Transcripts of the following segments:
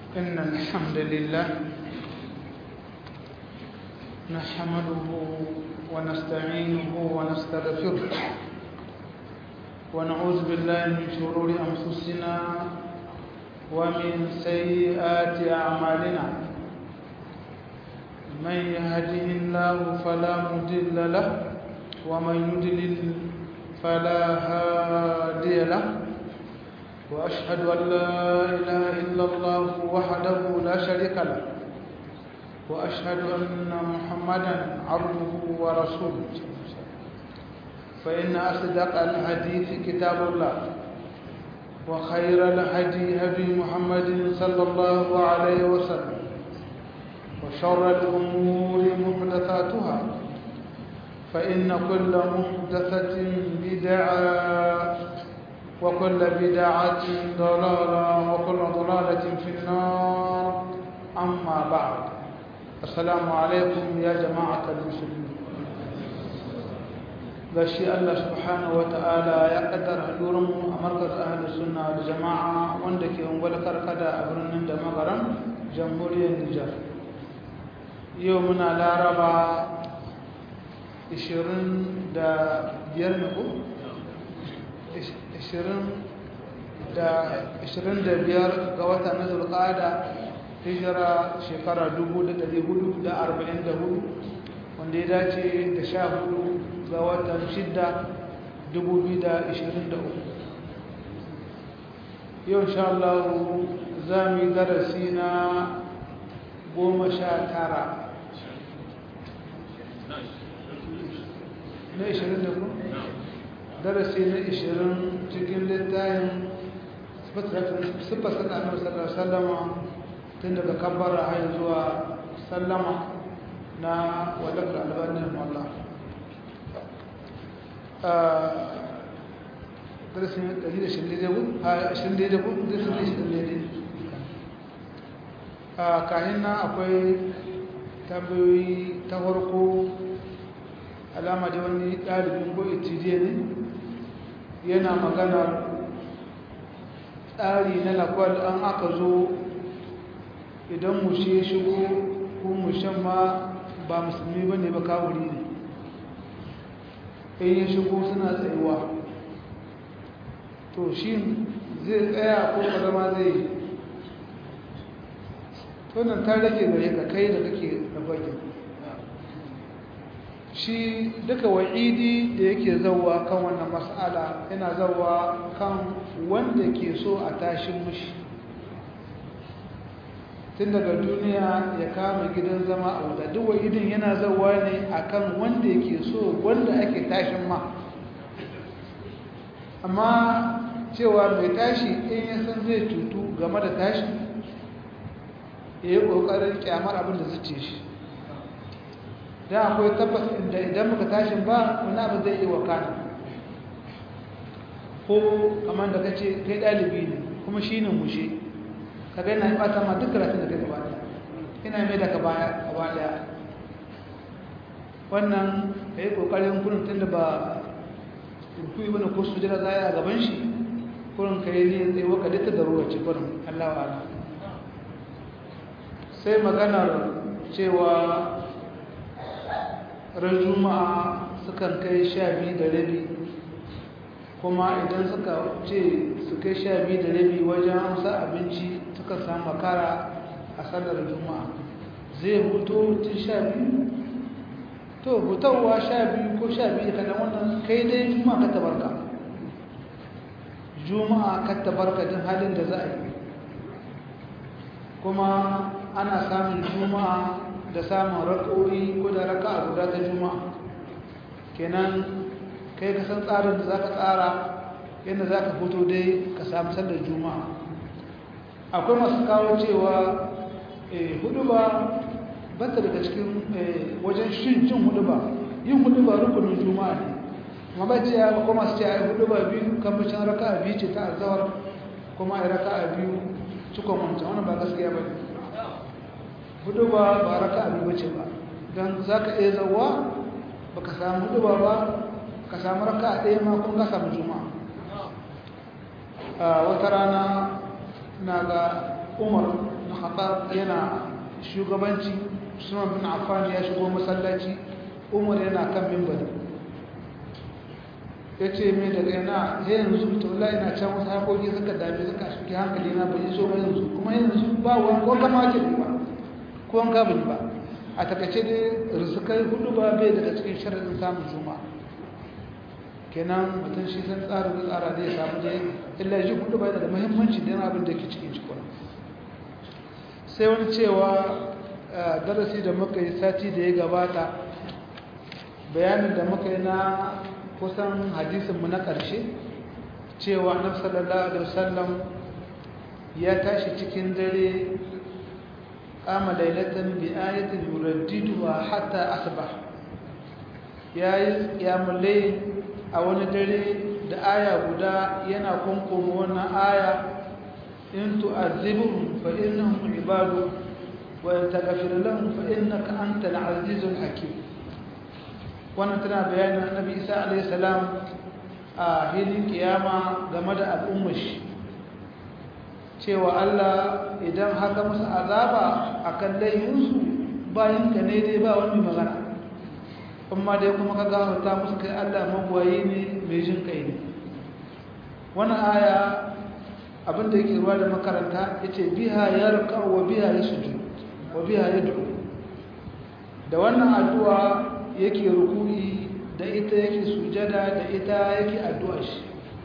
إن الحمد لله نحمده ونستعينه ونستغفره ونعوذ بالله من شرور أنفسنا ومن سيئات أعمالنا من يهده الله فلا مضل له ومن يضلل فلا هادي له وأشهد أن لا إله إلا الله وحده لا شريك له وأشهد أن محمدا عبده ورسوله فإن أصدق الحديث كتاب الله وخير الهدي هدي محمد صلى الله عليه وسلم وشر الأمور محدثاتها فإن كل محدثة بدعة وكل بدعة ضلالة وكل ضلالة في النار أما بعد السلام عليكم يا جماعة المسلمين gashi Allah subhanahu wa ta'ala ya kaddara hadurinmu a markaz ahli sunna da jama'a wanda ke ungwal karkada a birnin da magaran jamhuriyar Nijar yau muna laraba 25 ne ko 25 ga watan na zulqada hijira shekara 1444 wanda ya dace da 14 ga watan 6 2023 yau insha Allah za mu yi darasi na goma sha tara na 20 da ku? darasi na 20 cikin littayin siffar sana annabi sallallahu sallama tun daga kabbara har zuwa sallama na wadanda albanin wallah darasi na 120 a 20 a kahin na akwai tambayoyi ta farko alama da wani ɗalibin ko itidiya ne yana magana tsari na lakwal an aka zo idan mushe shigo ko mushen ma ba musulmi ba ne ba kawuri ne in yi shigo suna tsayuwa to shi zai tsaya ko zama zai yi tunan ta rage gare ka kai da kake da bakin shi duka wa'idi da yake zauwa kan wannan mas'ala yana zauwa kan wanda ke so a tashin mushi tun daga duniya ya kama gidan zama a wuta duk wa'idin yana zauwa ne akan wanda yake so wanda ake tashin ma amma cewa mai tashi in ya san zai tutu game da tashi ya yi ƙoƙarin kyamar abin da zuce shi don akwai tabbas inda idan muka tashin ba wani abu zai yi wa kana ko kamar da ka ce kai ɗalibi ne kuma shi ne mushe ka gani na ɓata ma duk karatun da kai gaba ɗaya ina mai da ka baya gaba ɗaya wannan ka yi ƙoƙarin kurin tun da ba rufu yi wani ko su jira za a gaban shi kurin ka yi niyan tsaye waka duk da ruwa ce kurin allah wa sai maganar cewa ran juma'a sukan kai sha biyu da rabi kuma idan suka ce su kai sha biyu da rabi wajen amsa abinci suka samu makara a sallar juma'a zai huto tun sha biyu to hutarwa sha biyu ko sha biyu kada wannan kai dai juma'a ka tabarka juma'a ka tabarka din halin da za a yi kuma ana samun juma'a da samun rak'o'i ko da raka'a guda ta juma'a kenan kai ka san tsarin da zaka tsara yadda zaka fito dai ka samu sallar juma'a akwai masu kawo cewa hudu ba bata daga cikin wajen shin cin hudu ba yin hudu ba rukunin juma'a ne kuma ba ce ya kuma masu ce a yi hudu ba biyu kamfashin raka'a biyu ce ta azawar kuma a yi raka'a biyu cikon wancan wani ba gaskiya ba ne hudu ba ba raka abin bace ba don za ka iya zauwa ba ka samu hudu ba ba ka samu raka a ɗaya ma kun ka samu juma'a a wata rana na ga umar bin khattab yana shugabanci usman bin affan ya shigo masallaci umar yana kan mimbari ya ce mai daga yana ya yanzu ta wula ina can wasu haƙoƙi suka dame suka shuki hankali na bai so ba yanzu kuma yanzu ba wani ko kama ke ba ko an ka ba a takaice dai risukai hudu ba bai daga cikin sharaɗin samun juma kenan mutum shi san tsarin da tsara zai samu dai illa ji hudu ba da muhimmanci don abin da ke cikin shi kuma sai wani cewa darasi da muka yi sati da ya gabata bayanin da muka yi na kusan hadisinmu na ƙarshe cewa annabi sallallahu alaihi wasallam ya tashi cikin dare kama lailatan bi ayatin yuraddiduha hatta asbah yayi qiyamul layl a wani dare da aya guda yana kunkuma wannan aya in tu'azzibuhum fa innahum ibadu wa in taghfir lahum fa innaka antal azizul hakim wannan tana bayanin annabi isa alayhi salam a hilin kiyama game da al'ummar shi cewa Allah idan haka musu azaba akan laifinsu bayan ka ne dai ba wani magana amma dai kuma ka gafarta musu kai Allah magwayi ne mai jin kai ne wannan aya abinda yake ruwa da makaranta yace biha yarqa wa biha yasjud wa biha yad'u da wannan addu'a yake rukuni da ita yake sujada da ita yake addu'a shi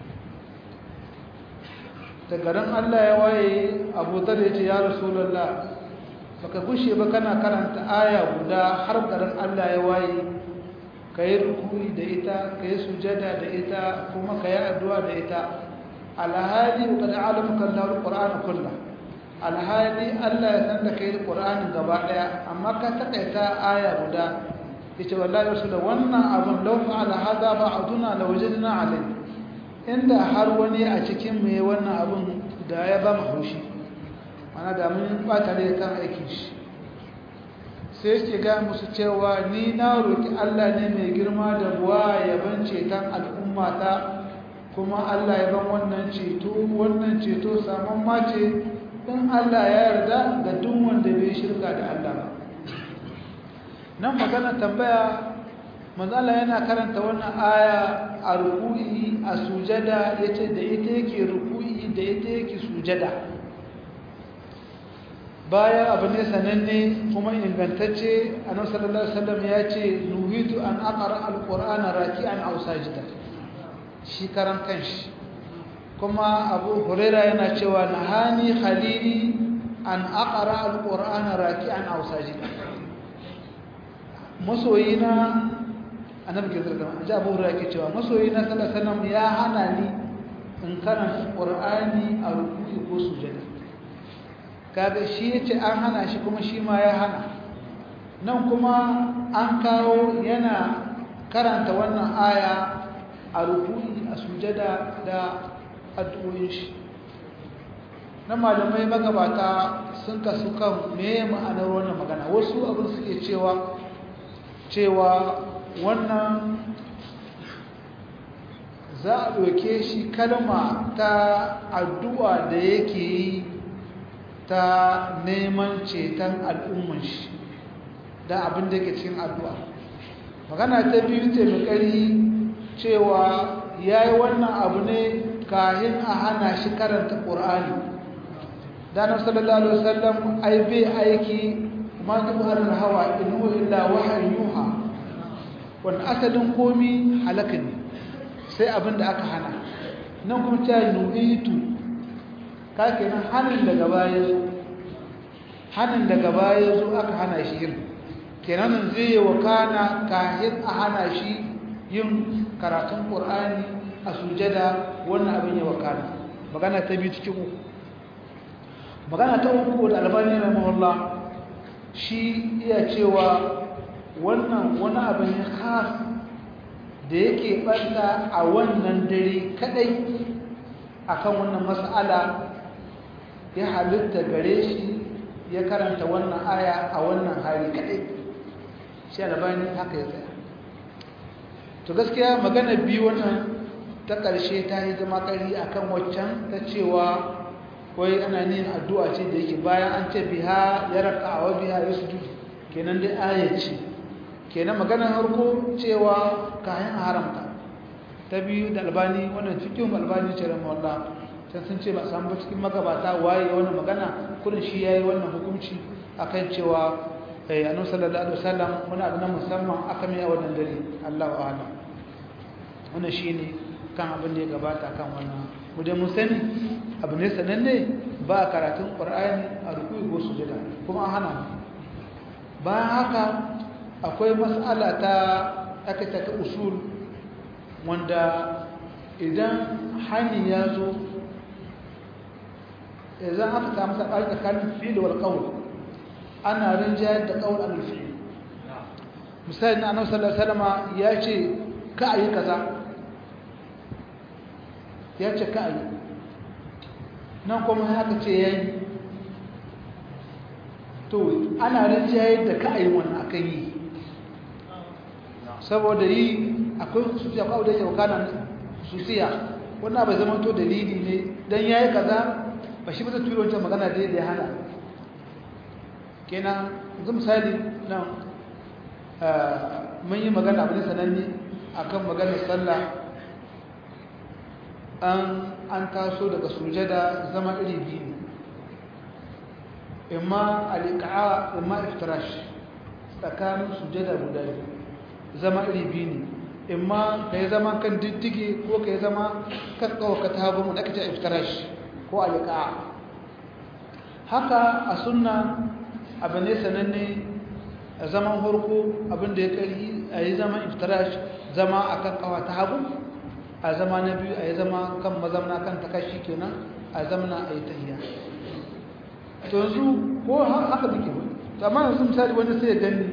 da garin Allah ya waye Abu Dharr ya ce ya Rasulullah baka gushe ba kana karanta aya guda har garin Allah ya waye kai rukuni da ita kai sujada da ita kuma kai addu'a da ita alhali qad alamaka Allahu alquran kullu alhali Allah ya san da kai alquran gaba daya amma ka takaita aya guda yace wallahi rasul wannan abun law fa'ala hada ba'duna lawajadna alayhi inda har wani a cikin mai wannan abun da ya ba mu haushi mana da mun bata da kan aikin shi sai yake ga musu cewa ni na roki Allah ne mai girma da buwa ya bance tan al'umma ta kuma Allah ya ban wannan ceto wannan ceto saman mace dan Allah ya yarda ga duk wanda bai shirka da Allah ba nan magana tambaya manzala yana karanta wannan aya a ruku'i a sujada yace da ita yake ruku'i da ita yake sujada baya abu ne sananne kuma ingantacce annabi sallallahu alaihi wasallam ya ce nuhitu an aqra alqur'ana raki'an aw sajida shi karan kanshi kuma abu huraira yana cewa nahani khalili an aqra alqur'ana raki'an aw sajida masoyina annabi ke zarga an ji abu hurairah yake cewa masoyi na sallallahu alaihi wasallam ya hana ni in karanta qur'ani a ruku'i ko sujada kaga shi yace an hana shi kuma shi ma ya hana nan kuma an kawo yana karanta wannan aya a ruku'i a sujada da addu'o'in shi na malamai magabata sun kasu kan me ma'anar wannan magana wasu abin suke cewa cewa wannan za a ɗauke shi kalma ta addu'a da yake yi ta neman ceton al'umman shi da abin da ke cikin addu'a magana ta biyu ce mai ƙari cewa ya yi wannan abu ne kahin a hana shi karanta ƙur'ani danar sallallahu alaihi wasallam ai bai aiki ma zubar hawa inu illa wahayin yuha wanda asalin komi halaka ne sai abin da aka hana nan kuma ta yi nu'itu ka kenan hannun daga baya zo hannun daga baya zo aka hana shi yin kenan zai yi wa kana kahin a hana shi yin karatun ƙur'ani a sujada wannan abin ya wakana magana ta biyu cikin uku magana ta uku da albani rahimahullah shi iya cewa wannan wani abin khas da yake ɓanta a wannan dare kadai akan wannan mas'ala ya halitta gare shi ya karanta wannan aya a wannan hali kadai shi albani haka ya tsaya to gaskiya magana biyu wannan ta ƙarshe ta yi zama ƙari akan waccan ta cewa wai ana yin addu'a ce da yake bayan an ce biha ya raka wa biha ya sujud kenan dai aya ce kenan maganar harko cewa kayan haramta ta biyu da albani wannan cikin albani ce da mawalla can sun ce ba samu ba cikin magabata waye wannan magana kudin shi yayi wannan hukunci akan cewa eh annabi sallallahu alaihi wasallam wani abu na musamman aka mai a wannan dare Allahu a'lam wannan shine kan abin da ya gabata kan wannan mu da mun sani abu ne sananne ba karatun qur'ani a ruku'i ko sujada kuma an hana bayan haka akwai mas'ala ta aka ta usul wanda idan hani ya zo idan aka samu sabani tsakanin fi'il wal qawl ana rinjayar da qawl al fi'il misali na annabi sallallahu alaihi wasallam ya ce ka ayi kaza ya ce ka ayi nan kuma haka ce yayi to ana rinjayar da ka ayi wannan akan yi saboda yi akwai hususiya ko da yake wakana hususiya wannan bai zama to dalili ne dan yayi kaza ba shi ba zai turo wancan magana da ya hana kenan yanzu misali nan mun yi magana abin sananne akan maganar sallah an an taso daga sujada zama iri biyu imma alika'a imma iftirash tsakanin sujada guda biyu zama iri biyu ne imma ka yi zama kan diddige ko ka yi zama kan kawaka ta hagu da aka ce iftirash ko alika'a haka a sunna abu ne sananne a zaman harko abinda ya kari a yi zaman iftirash zama a kan kawa ta hagu a zama na biyu a yi zama kan mazamna kan takashi kenan a zamana a yi tahiya to yanzu ko haka duke wani amma yanzu misali wani sai ya gani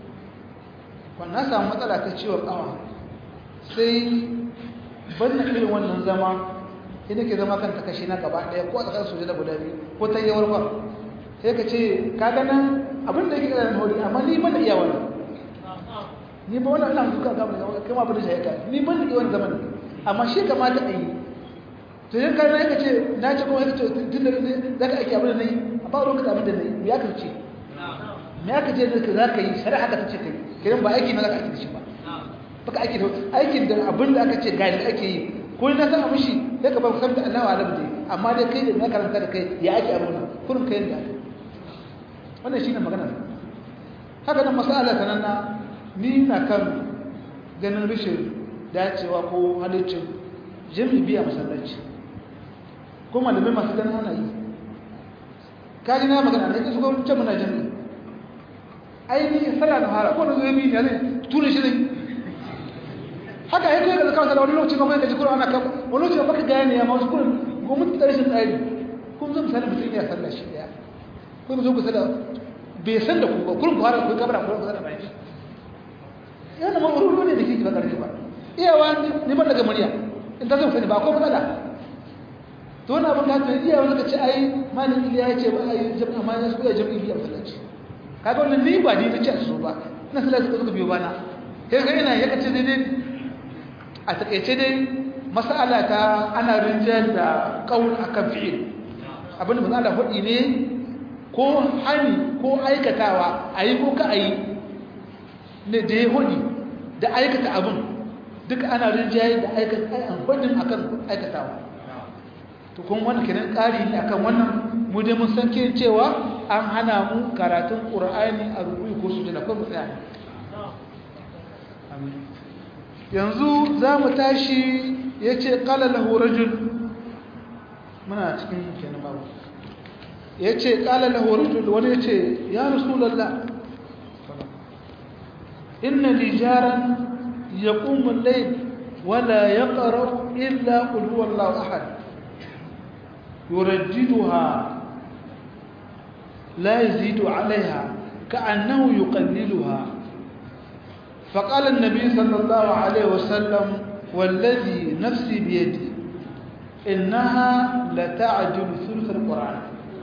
wannan samu matsala ta ciwon kawa sai banna irin wannan zama sai nake zama kan takashi na gaba daya ko a tsakanin soje da guda biyu ko ta yawar ba sai ka ce ka ganin abin da yake da hori amma ni ban da iya wani ni ba wannan ina duka ga mu kai ma abin da shi ka ni ban da iya wani zaman amma shi kamata a yi to yin kayan ya ce na ce kuma ya ce tun da za ka aiki abin da na yi a ba ruwan ka abin da na yi me ya kace me ya kace da za ka yi shari'a ka ce kai kiran ba aiki na za ka aiki da shi ba baka aiki da aikin da abin da aka ce ga da ake yi ko na san abin shi sai ka ba ku sabta Allah wa alam dai amma dai kai da na karanta da kai ya ake abin nan kurin kai da wannan shine magana haka nan masala sananna ni na kan ganin rishin dacewa ko halittin jami'i biya masallaci ko malamai masu ganin ana yi kaji na magana da su gwamnati ce muna jami'i ainihin sallah na hara ko na zuwa biyu ne zai tura shi zai haka ya kai da zaka sallah wani lokaci kuma ka ji kuma ana kama wani lokaci baka gane ya ma wasu kurin gwamnati da rashin tsari kun zo misali mutum ya sallah shi daya ko zo ku sallah bai san da ku ba kurin ku hara ku kabara ku sallah bai yana ma wuri ne da kike ba karfi ba iyawa ni ban daga murya in ta zan sani ba ko matsala to wani abin da haka iyawa suka ce ai malin iliya ya ce ba ai jami'a ma ya suka jami'i biya masallaci kaga wannan ni ba ni nace su ba ina sallah suka suka biyo bana kai ga ina ya kace daidai a takeice dai mas'ala ta ana rinjayar da qaul akan fi'il abin da mas'ala hudi ne ko hani ko aikatawa ayi ko ka ayi ne da ya hudi da aikata abin duk ana rinjaye da aikatan akan aikatawa to kun wani kenan ƙari ne akan wannan mu dai mun san ke cewa an hana mu karatun ƙur'ani a rubuyi ko sujada ko mu tsaya yanzu za mu tashi ya ce ƙala lahu rajul muna cikin kenan babu ya ce ƙala lahu rajul wani ya ce ya rasulallah inna li jaran يقوم الليل ولا يقرأ إلا قل هو الله أحد يرددها لا يزيد عليها كأنه يقللها فقال النبي صلى الله عليه وسلم والذي نفسي بيدي إنها لتعجل ثلث القرآن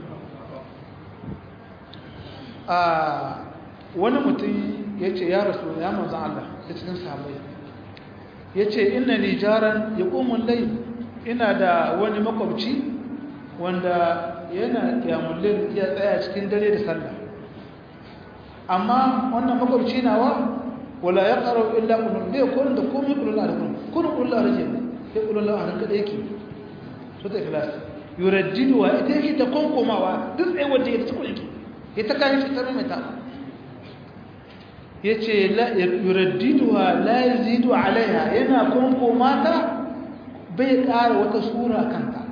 آه ونمتي يتي يا رسول يا مزع الله ta cikin sahabbai ya ce ina nijaran ya ƙomin lai ina da wani makwabci wanda yana kiyamullin ya tsaya cikin dare da sallah amma wannan makwabci nawa wala ya ƙarau illa ƙulun bai kurin da komai ƙulun a rikun kurin ƙulun a rikun sai ƙulun a rikun da yake su ta ikilas yuraddiduwa ita yake ta konkomawa duk tsaye wadda ya ta cikin yake ya ta kayan shi ta mai ta ya ce yuraddiduwa la yazidu alaiha yana konkoma ta bai ƙara wata sura kanta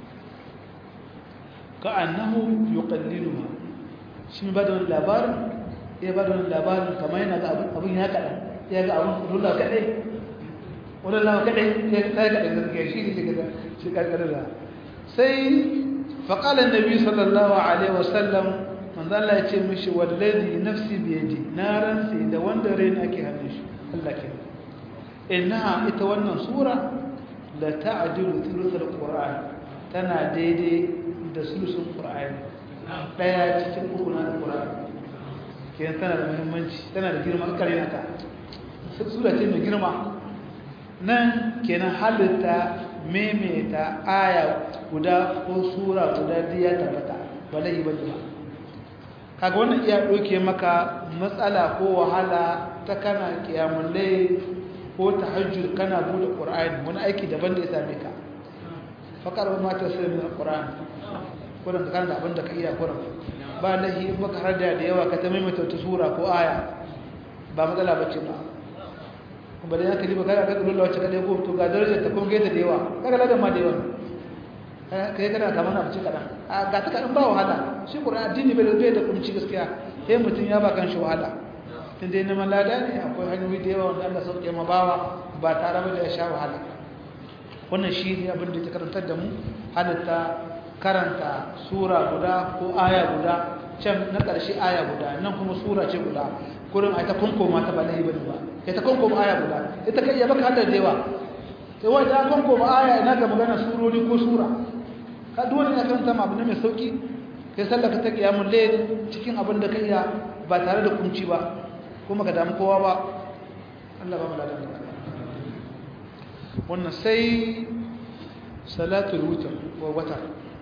ka annahu yuqalliluha shi ba da wani labarin ya ba da wani labarin kamar yana ga abin ya kaɗan ya ga abin rula kaɗai wani lawa kaɗai ya tsaye kaɗai zarge shi ne shiga shi ƙarƙarar da sai faƙalar nabi sallallahu alaihi wasallam manzan Allah ya ce mishi wallazi nafsi biyadi na rantsi da wanda raina ake hannun shi Allah ke innaha ita wannan sura la ta'dilu thuluthal qur'an tana daidai da sulusun qur'ani daya cikin uku na qur'ani kenan tana da muhimmanci tana da girma kare naka sura ce mai girma nan kenan halitta maimaita aya guda ko sura guda diya tabbata ba lai ba ba kaga wannan iya doke maka matsala ko wahala ta kana kiyamul layl ko tahajjud kana bude qur'ani wani aiki daban da ya same ka fakar ma ta sai min qur'ani kuran ka kana da abin da ka iya kuran ba lahi in baka har da yawa ka ta maimaita wata sura ko aya ba matsala bace ba kuma da yake liba kaga ka dole wacce ka dai ko to ga darajar ta kuma gaita da yawa kaga ladan ma da yawa kai kana kamar na bace kadan a ga ta kadan ba wahala shi qur'ani addini bai bai da kunci gaskiya sai mutun ya ba kan shi wahala tun dai neman lada ne akwai hanyoyi da yawa wanda Allah sauke ma bawa ba tare da ya sha wahala wannan shi ne abin da ta karantar da mu halitta karanta sura guda ko aya guda can na ƙarshe aya guda nan kuma sura ce guda kurin a ta kunkoma ta ba lahi bane ba ya ta kunkoma aya guda ita kai ya baka hadar da yawa sai wai ta kunkoma aya ina ga magana surori ko sura ka dole ne karanta ma abu ne mai sauki kai sallaka ta kiyamul layl cikin abin da kai ya ba tare da kunci ba kuma ka damu kowa ba Allah ba mu ladan wannan sai salatul witr wa watar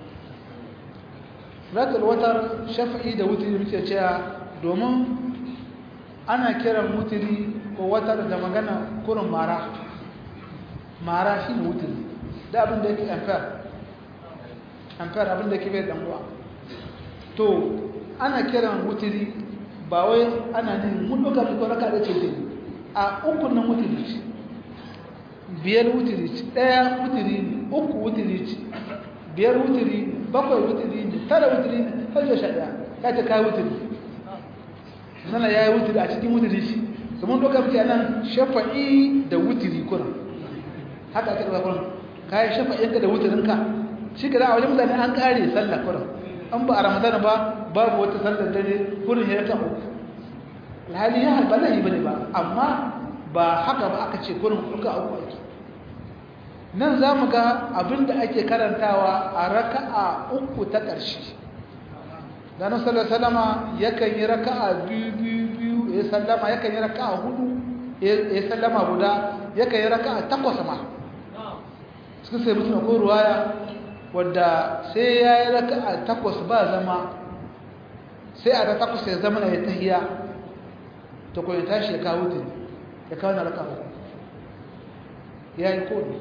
salatul watar shafi'i da wutri muke cewa domin ana kiran wutri ko watar da magana kurin mara mara shi ne wutri da abin da yake ampere ampere abin da yake bai dan uwa to ana kiran wutri ba wai ana ne mun ɗauka fi kwaraka da ce a uku nan wutiri ce biyar wutiri ce ɗaya wutiri ne uku wutiri ce biyar wutiri ne bakwai wutiri ne tara wutiri ne har yau sha ɗaya ya ce kayi wutiri sana ya yi wutiri a cikin wutiri shi su mun ɗauka fi nan shafa'i da wutiri kuna haka ake ɗauka kuna kayi shafa'inka da wutirinka shi ka da a wajen mutane an ƙare sallah kuna an ba a ramadana ba babu wata sallar dare kurin ya ta uku alhali ya halba zai bane ba amma ba haka ba aka ce kurin kuka uku ake nan za mu ga abinda ake karantawa a raka'a uku ta ƙarshe da na sallar salama yakan yi raka'a biyu biyu biyu ya sallama yakan yi raka'a hudu ya sallama guda yakan yi raka'a takwas ma suka sai mutum ko ruwaya wadda sai ya yi raka a takwas ba zama sai a da takwas ya zama na ya tahiya ta kwaye tashi ya kawo ta ya kawo na raka uku ya yi kodi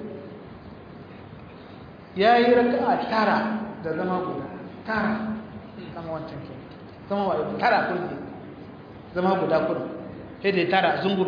ya yi raka a tara da zama guda tara kama wancan ke zama wa tara kudi zama guda kudi sai da ya tara zungur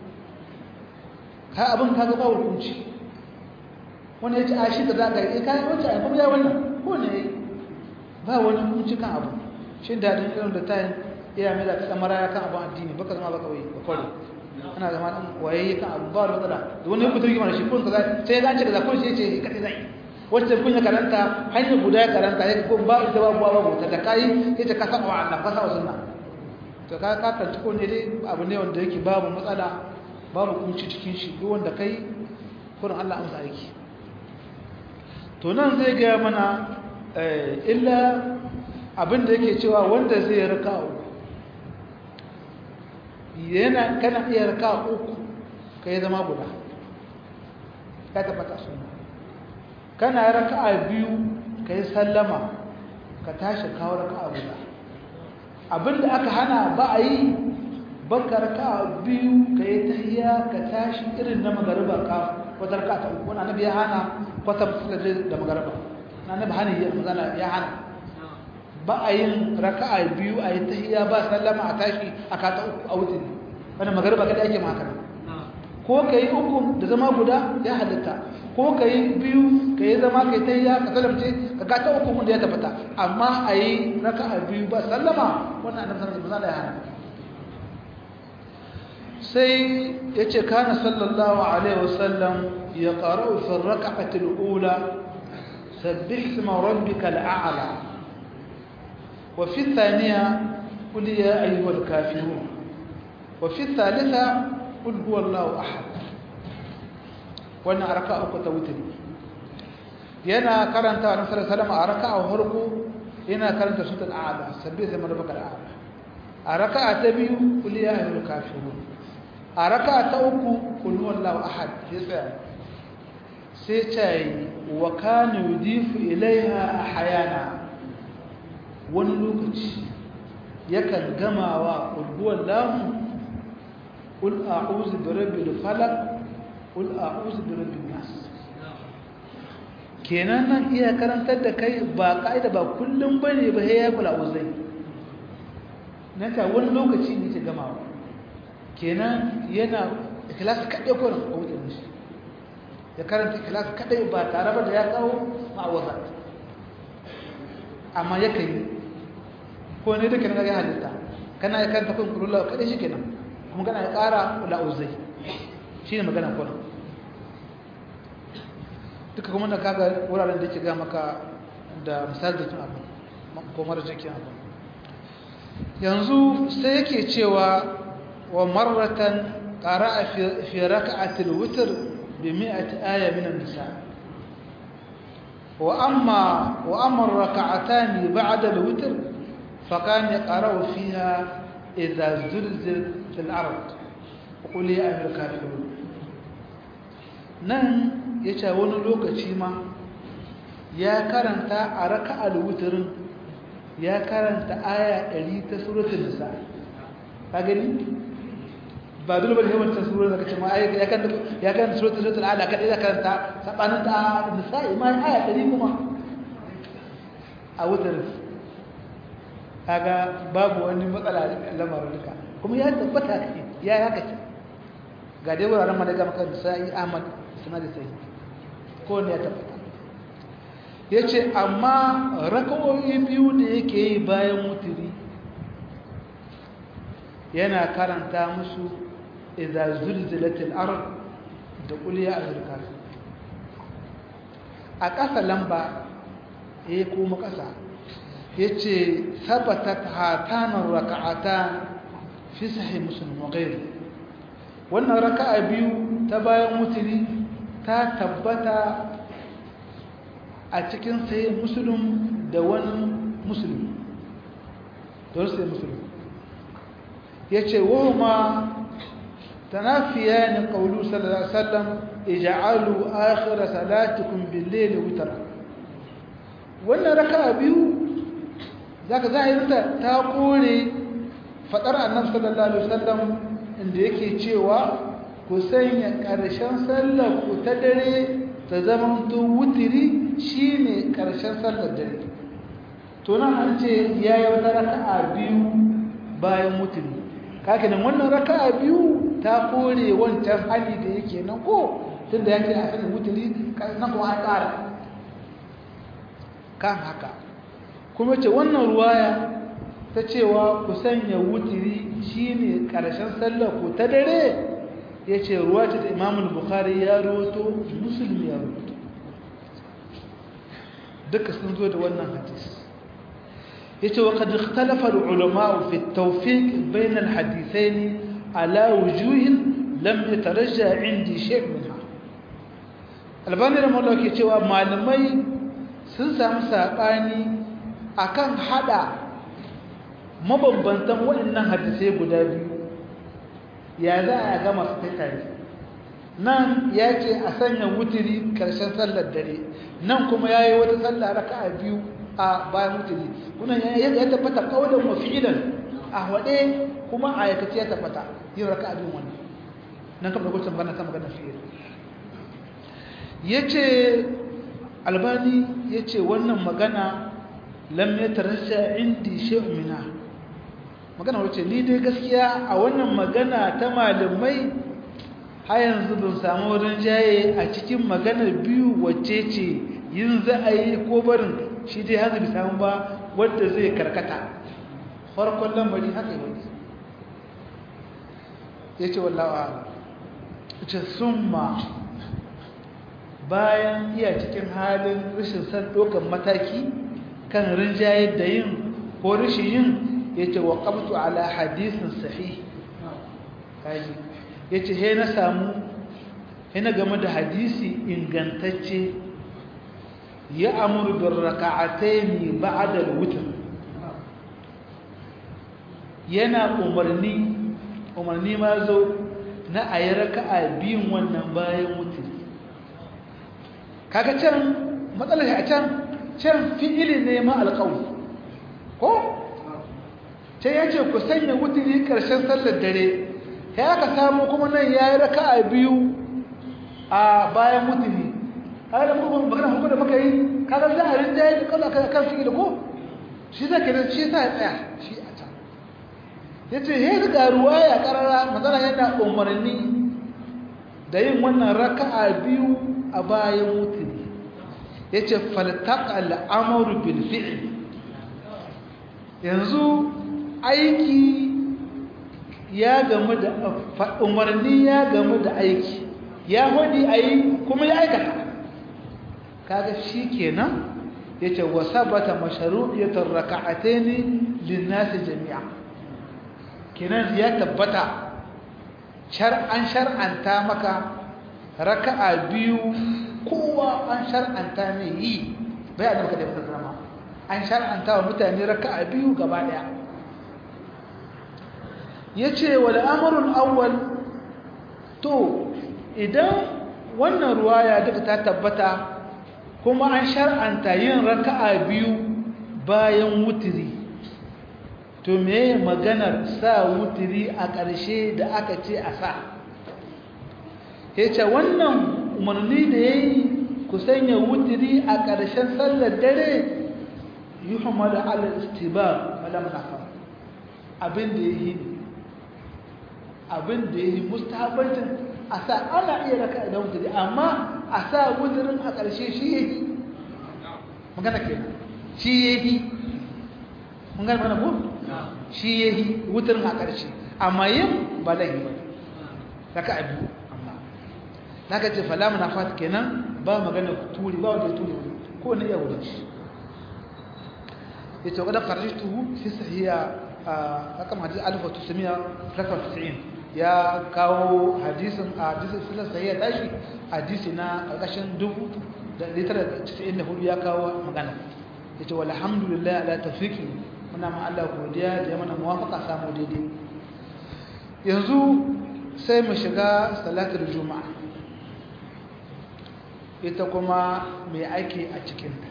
ka abin ka gaba hukunci wani ya ce a shi da za ka yi kayan wacce a kuma ya wannan ko ne ya yi ba wani kunci kan abu shi daɗin irin da tayin iya mai da ta tsamara ya kan abin addini baka zama baka wai ba kwallo ana zama ɗan wayayye kan abu ba wani matsala da wani ya fito rigima da shi kun kaza sai ya dace da zakon shi ya ce kaɗai zai wacce kun ya karanta hanyar guda ya karanta ya ko ba ita ba buwa babu ta da kayi ya ce ka saba wa Allah ka saba sunna to ka ka kanci ko ne dai abu ne wanda yake babu matsala babu kunci cikin shi duk wanda kai kurin Allah amsa aiki to nan zai gaya mana illa abinda yake cewa wanda zai raka uku yana kana iya raka uku ka yi zama guda ka tabbata suna kana raka a biyu ka yi sallama ka tashi kawo raka guda abinda aka hana ba a yi baka raka biyu ka yi tahiya ka tashi irin na magariba ka wata raka ta uku wani annabi ya hana kwata da magariba na annabi hana yi mazana ya hana ba a yin raka biyu a yi tahiya ba sallama a tashi a kata uku a wutin wani magariba kada ake makana ko ka yi uku da zama guda ya halitta ko ka yi biyu ka yi zama ka yi tahiya ka salamce ka kata uku da ya tafata amma a yi raka biyu ba sallama wannan annabi sallallahu alaihi wasallam ya hana sai ya ce kana sallallahu alaihi wasallam ya ƙarau fi raka'atul ula sabbih isma rabbikal a'la wa fi thaniya qul ya ayyuhal kafirun wa fi thalitha qul huwallahu ahad wannan raka'a uku ta wutri yana karanta annabi sallallahu alaihi wasallam a raka'a farko yana karanta suratul a'la sabbih isma rabbikal a'la a raka'a ta biyu qul ya ayyuhal kafirun a raka ta uku kulhuwan lau ahad ya tsaya sai ce wa kanu yudifu ilaiha a hayana wani lokaci yakan gamawa kulhuwan lahu ƙul a'uzu da rabbi da falak ƙul a'uzu da rabbi nas kenan nan iya karantar da kai ba ka'ida ba kullum bane ba ya kula uzai na ta wani lokaci ne ke gamawa kenan yana ikhlasi kadai ko na wucin shi ya karanta ikhlasi kadai ba tare ba da ya kawo ma'awaza amma ya kai ko ne duka na ga halitta kana ya karanta kun kullu kadai shikenan kuma kana ya kara la uzai shine magana ko duka kuma da kaga wuraren da yake ga maka da misali da tun abu ko mara jikin abu yanzu sai yake cewa ومرة قرأ في, في ركعة الوتر بمئة آية من النساء وأما, وأما الركعتان بعد الوتر فكان يقرأ فيها إذا زلزل في الأرض وقل يا أهل الكافرون nan ya ce wani lokaci ma ya karanta a raka alwutirin ya karanta aya 100 ta suratul nisa ka gani ba dole bane yawan tasurar da kace ma ai ya kan ya kan suratul suratul ala kadai da karanta sabanin da nisa'i ma aya 100 kuma a wutar kaga babu wani matsala lamarin duka kuma ya tabbata ya haka ce ga dai wuraren madaga maka nisa'i ahmad suna da sai ko ne ya tabbata yace amma raka'o'i biyu da yake yi bayan mutiri yana karanta musu idza zulzilatil ard da qul ya ayyuhal kafir a ƙasa lamba eh kuma ƙasa yace sabatat hatanar raka'atan fi sahih muslim wa ghayr wannan raka'a biyu ta bayan mutuni ta tabbata a cikin sahih muslim da wani muslim da sai muslim yace wa ma تنافيان قوله صلى الله عليه وسلم اجعلوا آخر صلاتكم بالليل وترا wannan raka'a biyu zaka zahirinta ta kore fadar annabi sallallahu alaihi wasallam inda yake cewa ku sanya karshen sallar ku ta dare ta zama to wutiri shine karshen sallar dare to nan an ce yayi wata raka'a biyu bayan wutiri kake nan wannan raka'a biyu ta kore wancan hali da yake nan ko tunda yake a sanin wuturi nan kuma an ƙara kan haka kuma ce wannan ruwaya ta cewa ku sanya wuturi shine ƙarshen sallar ku ta dare ya ce ruwa ce da imamul bukhari ya roto musulmi ya roto duka sun zo da wannan hadisi yace wa qad ikhtalafa al-ulama fi at-tawfiq bayna al-hadithayn ala wujuh lam yatarajja indi shay' minha albani rahimahullah ke cewa malamai sun samu sabani akan hada mabambantan waɗannan hadisai guda biyu ya za a gama su tare nan ya ce a sanya wutiri karshen sallar dare nan kuma ya yi wata sallah raka'a biyu a bayan wutiri kuna ya tabbata kaulan wa fi'ilan a waɗe kuma a aikace ya tabbata yin raka'a biyu wannan nan kamar gudun magana kan magana fi'il ya ce albani ya ce wannan magana lam ya tarasha indi shi'umina magana wace ni dai gaskiya a wannan magana ta malamai har yanzu ban samu wurin jaye a cikin maganar biyu wacce ce yin za a yi ko barin shi dai hanzu bi samu ba wadda zai karkata farkon lamari haka yi wani ya ce wallawa ce sun ma bayan iya cikin halin rashin san ɗaukar mataki kan rinjaye da yin ko rashin yin ya ce wa ƙabtu ala hadisin sahi ya ce he na samu he na game da hadisi ingantacce ya amuru bin raka'atai ne ba'adar wutar yana umarni umarni ma zo na a yi raka'a biyun wannan bayan wutar kaga can matsalar a can can fi'ili ne ma alƙawli ko can ya ce ku sanya wuturi ƙarshen sallar dare ya aka samu kuma nan ya yi raka a biyu a bayan wuturi kaga da kuma magana hukun da muka yi kaga za a rinjaye da kala kan fi'ili ko shi za ka shi sa ya tsaya shi a can ya ce ya riga ruwa ya karara matsala yana umarni da yin wannan raka'a biyu a bayan wuturi ya ce faltaka al'amuru bilfi'il yanzu aiki ya gamu da umarni ya gamu da aiki ya hudi a yi kuma ya aikata kaga shi kenan ya ce wasa bata masharu'iyatar raka'ate ne linnasi jami'a kenan ya tabbata an shar'anta maka raka'a biyu kowa an shar'anta mai yi bai a da maka da an shar'anta wa mutane raka'a biyu gaba daya yace wal amrul awwal to idan wannan ruwaya duka ta tabbata kuma an shar'anta yin raka'a biyu bayan wutiri to me maganar sa wutiri a ƙarshe da aka ce a sa yace wannan umarni da yayi ku sanya wutiri a ƙarshen sallar dare yuhmad ala istibar wala munafa abin da yayi abin da yayi mustahabatin a sa ana iya raka da wutiri amma a sa wutirin a ƙarshe shi yake magana ke shi yake mun gane mana ko shi yake wutirin a ƙarshe amma yin ba laifi ba raka biyu amma naka ce fala munafat kenan ba magana turi ba wanda ya turi ko ne ya wuce shi yace wadda kharajtuhu fi sahiha rakam hadith 1990 ya kawo hadisin a hadisin sunan sahiha tashi hadisi na karkashin 1994 ya kawo magana yace walhamdulillah ala tawfiqi muna ma Allah godiya da ya mana muwafaqa samu daidai yanzu sai mu shiga salatul juma'a ita kuma mai aiki a cikinta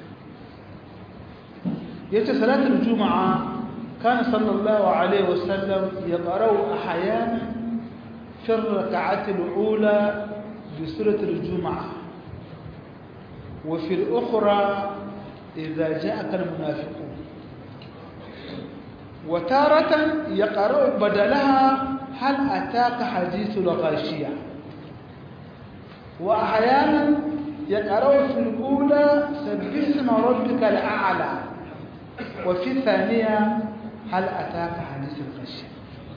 yace salatul juma'a kana sallallahu alaihi wasallam yaqra'u ahyana fi ar-rak'ati al-ula bi surati al-jum'ah wa fi al-ukhra idha ja'aka al-munafiqun wa taratan yaqra'u badalaha hal ataka hadithu al-ghashiyah wa ahyana يقرأ في الأولى سبح اسم ربك الأعلى وفي الثانية هل أتاك حديث الغشية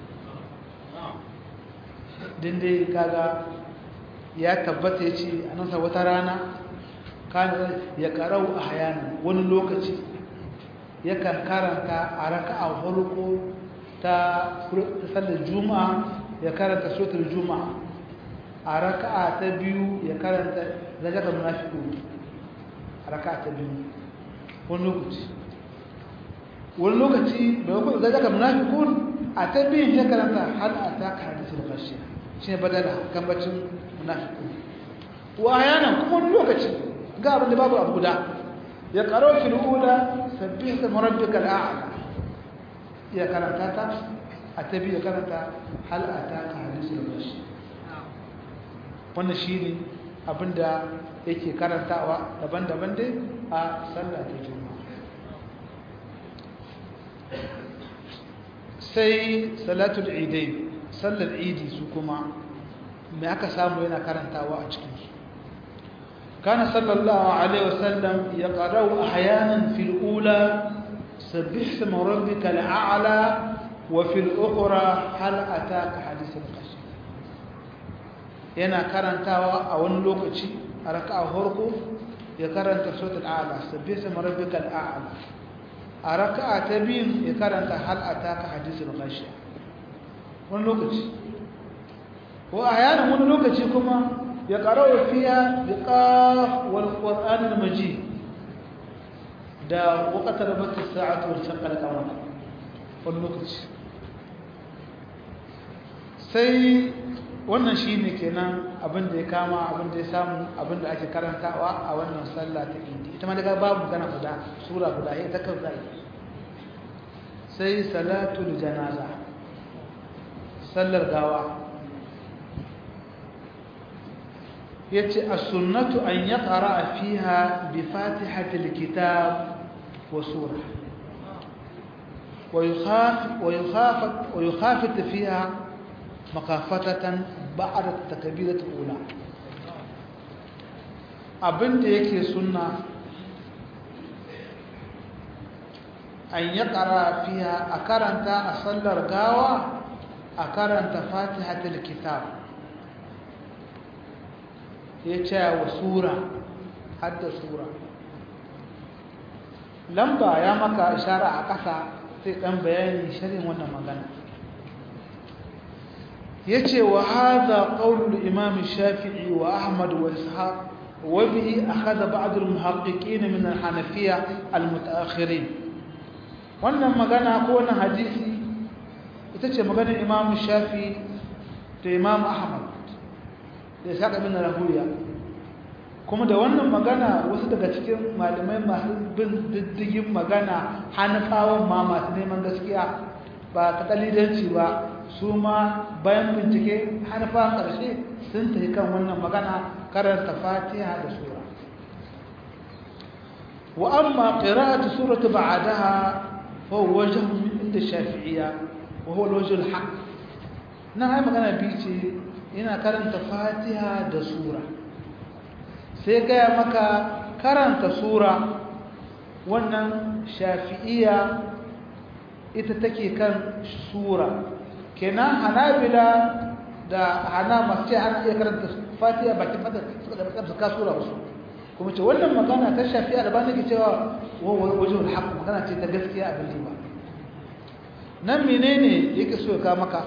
dindai kaga ya tabbata ya ce a nasa wata rana kan ya karau a hayana wani lokaci yakan karanta a raka a farko ta sallar juma'a ya karanta sotar juma'a a raka'a ta biyu ya karanta zajatar munafiku a raka'a ta biyu wani lokaci wani lokaci da wakil zajatar munafiku a ta biyun ya karanta hal a ta ka hadisi da kashi shi ne badala kan bacin munafiku wa ayanan kuma wani lokaci ga abin da babu abu guda ya karo fil ula sabbih isma rabbikal a'la ya karanta ta a tabi ya karanta hal ataka hadisul bashi wannan shine abinda yake karantawa daban-daban dai a sallah ta juma'a sai salatul idai sallar idi su kuma me aka samu yana karantawa a cikin su kana sallallahu alaihi wasallam ya qara'u ahyanan fil ula sabbih isma rabbikal a'la wa fil ukhra hal ataka hadithul qashi yana karantawa a wani lokaci a raka'a farko ya karanta suratul a'la sabbih isma rabbikal a'la a raka'a ta biyu ya karanta hal ataka hadisul ghashiya wani lokaci wa ayanan wani lokaci kuma ya qara'u fiha biqaf wal qur'an al majid da waqtar bat as-sa'atu wa shaqqa al-qamar wani lokaci sai wannan shine kenan abin da ya kama abin da ya samu abin da ake karantawa a wannan sallah ta idi ita ma daga babu gana guda sura guda ita kan zai sai salatul janaza sallar gawa yace as-sunnatu an yaqra fiha bi fatihatil kitab wa surah ويخاف ويخافت ويخافت فيها مخافة بعد التكبيرة الأولى abin da yake sunna an ya ƙara fiya a karanta a sallar gawa a karanta fatihatul kitab ya ce wa sura hadda sura lamba ya maka ishara a ƙasa sai ɗan bayani shirin wannan magana yace wa hadha qawl al-imam shafi'i wa ahmad wa ishaq wa bihi akhadha ba'd al-muhaqqiqin min al-hanafiyya al-mutaakhirin wannan magana ko wannan hadisi ita ce maganar imam shafi'i da imam ahmad da ishaq ibn rahuya kuma da wannan magana wasu daga cikin malamai masu bin diddigin magana hanafawan ma masu neman gaskiya ba ta kalidanci ba su ma bayan bincike hanafawan ƙarshe sun tafi kan wannan magana karanta fatiha da sura wa amma qira'atu surati ba'daha fa huwa wajh min inda shafi'iyya wa huwa al-wajh al-haq na ai magana bi ce ina karanta fatiha da sura sai gaya maka karanta sura wannan shafi'iya ita take kan sura kenan hanabila da hana masu ce ana iya karanta fatiha bakin fata suka da bakin suka sura wasu kuma ce wannan magana ta shafi'a da ba nake cewa wajen haƙƙo magana ce ta gaskiya abin ba nan menene yake so ya maka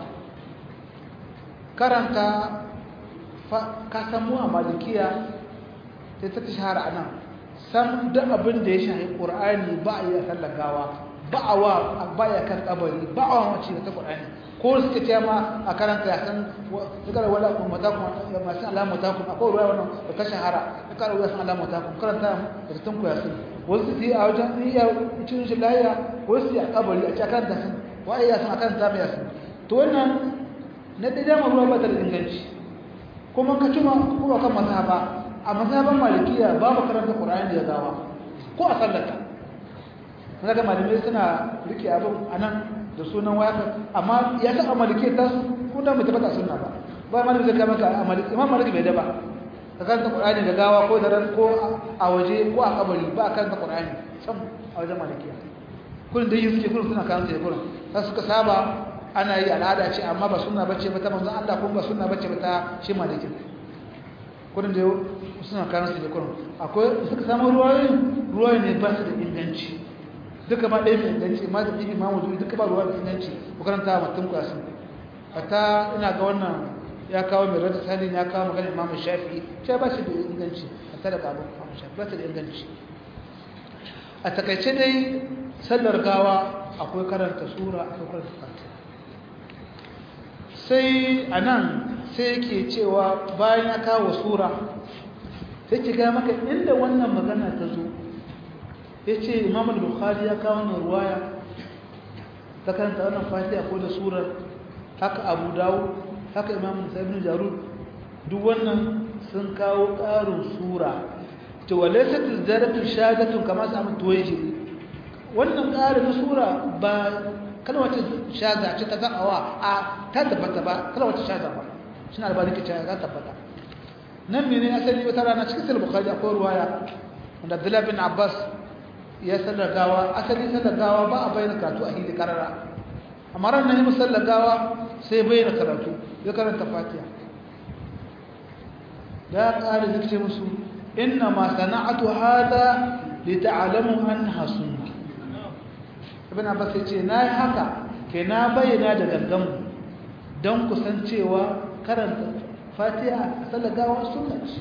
karanta ka samu a malikiya sai ta shahara a nan sam da abin da ya shahi ƙur'ani ba a yi a sallagawa ba a wa ba ya kan kabari ba a wa mace ta ƙur'ani ko suka ce ma a karanta ya san suka wala kun mata kun masu alamu ta kun akwai ruwa wannan da ta shahara ta kara ruwa san alamu ta kun karanta da tun ku ya sun wasu su yi a wajen iya cin shi lahiya wasu su yi a kabari a ce a karanta sun wa iya sun a karanta mai sun to wannan na ɗaya dama ruwa ba ta da inganci kuma ka cima kuma kan mazhaba a mazhaban malikiya babu karanta qur'ani da gawa ko a sallata kaga malamai suna rike abin anan da sunan waka amma ya san a malikiya ta ko da mu tabbata sunna ba ba malami zai kama ka a maliki imam maliki bai da ba ka karanta qur'ani da gawa ko da ran ko a waje ko a kabari ba karanta qur'ani sam a wajen malikiya kullun da yi suke kullun suna karanta kullun sai suka saba ana yi al'ada ce amma ba suna bace ba ta manzon Allah kuma ba suna bace ba ta shi maliki kudin da suna kayan su da kudin akwai suka samu ruwayoyin ruwayoyi ne ba su da inganci duka ma ɗaya mai inganci ma da ɗigi mamu zuwa duka ba ruwa da inganci ku karanta mutum ku yasin fata ina ga wannan ya kawo mai rada salin ya kawo magana imamu shafi shi ba shi da inganci a tare da abin imamu shafi ba su da inganci a takaice dai sallar gawa akwai karanta sura akwai karanta fatiha sai a nan sai yake cewa bayan ya kawo sura sai ki ga maka inda wannan magana ta zo ya ce imam al-bukhari ya kawo wannan ruwaya ta karanta wannan fatiha ko da surar haka abu dawo haka imam ibn jarud duk wannan sun kawo ƙarin sura to walaysat zaratu shadatun kama sa mun tuwaje wannan ƙarin sura ba kalmar shaza ce ta za'awa a ta tabbata ba kalmar shaza ba suna da bariki ta ta tabbata nan mene asali wata rana cikin sahih bukhari akwai ruwaya wanda Abdullah bin Abbas ya sallagawa asali sallagawa ba a bayyana karatu a hili karara amma ran nan musallagawa sai bayyana karatu ya karanta Fatiha ya ƙara zikce musu inna ma sana'atu hada li ta'lamu annaha sunnah ibn abbas yace nayi haka ke na bayyana da gangan don kusancewa karanta fatiha salagawa sunna ce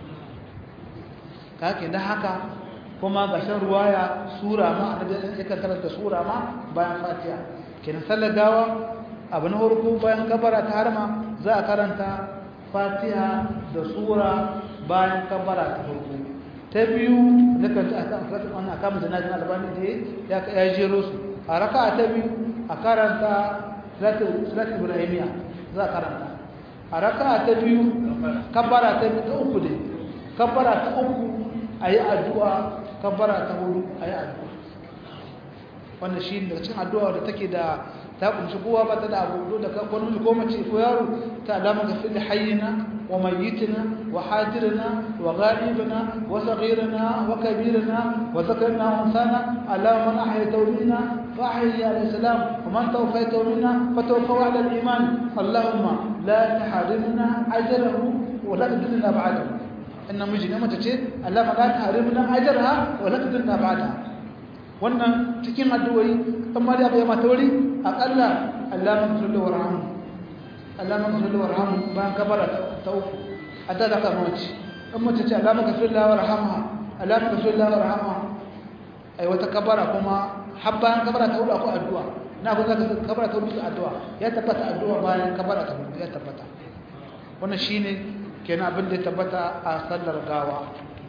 kake da haka kuma ga shan ruwaya sura ma annabi yakan karanta sura ma bayan fatiha kenan salagawa abu na farko bayan kabara ta harma za a karanta fatiha da sura bayan kabara ta farko ta biyu da kan wannan akamun janazin albani da ya jero su a raka ta biyu a karanta salatul ibrahimiya za a karanta a raka ta biyu kabbara ta biyu ta uku ne kabbara ta uku a yi addu'a kabbara ta hudu a yi addu'a wannan shi ne daga cikin addu'a da take da ta kunshi kowa ba ta da abu da wani ko mace ko yaro ta alama ga fili hayyina wa mayyitina wa hadirina wa ghaibina wa saghirina wa kabirina wa zakarna wa unsana alama man ahyayta minna fa ahyi ala salam wa man tawfayta minna fa tawaffaw ala al-iman allahumma la tahrimna ajrahu wa la tudillna ba'dahu inna miji ne mace ce allama la tahrimna ajraha wa la tudillna ba'daha wannan cikin addu'o'i amma da bai mata wuri akalla Allahumma salli wa rahmu Allahumma salli wa rahmu bayan kabara ta uku adda da kama wace amma ta ce Allahumma salli wa rahmu Allahumma salli wa rahmu ai wata kabara kuma har bayan kabara ta uku akwai addu'a na ku zaka kabara ta uku addu'a ya tabbata addu'a bayan kabara ta uku ya tabbata wannan shine kenan abin da ya tabbata a sallar gawa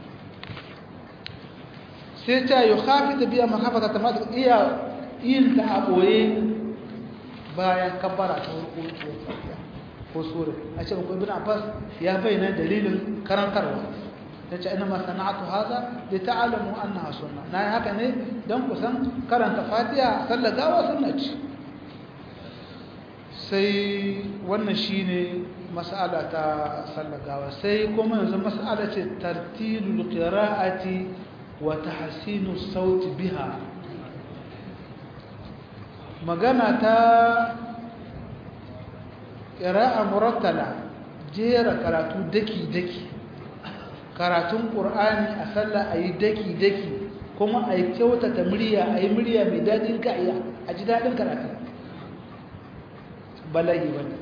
sai ta yi hafi ta biya makafata ta masu iya yin ta a ɓoye bayan kabbara ta wurko ko sura a ce bakwai bin abbas ya bayyana dalilin karantarwa ta ce ina masana'atu haza da ta alamu an na suna na yi haka ne don kusan karanta fatiya sallagawa suna ci sai wannan shi ne mas'ala ta sallagawa sai kuma yanzu mas'ala ce tartilul qira'ati وتحسين الصوت بها magana ta ƙira'a murattala jera karatu daki-daki karatun ƙur'ani a sallah a yi daki-daki kuma a yi kyautata murya a yi murya mai daɗin ka'iya a ji daɗin karatu bala'i wani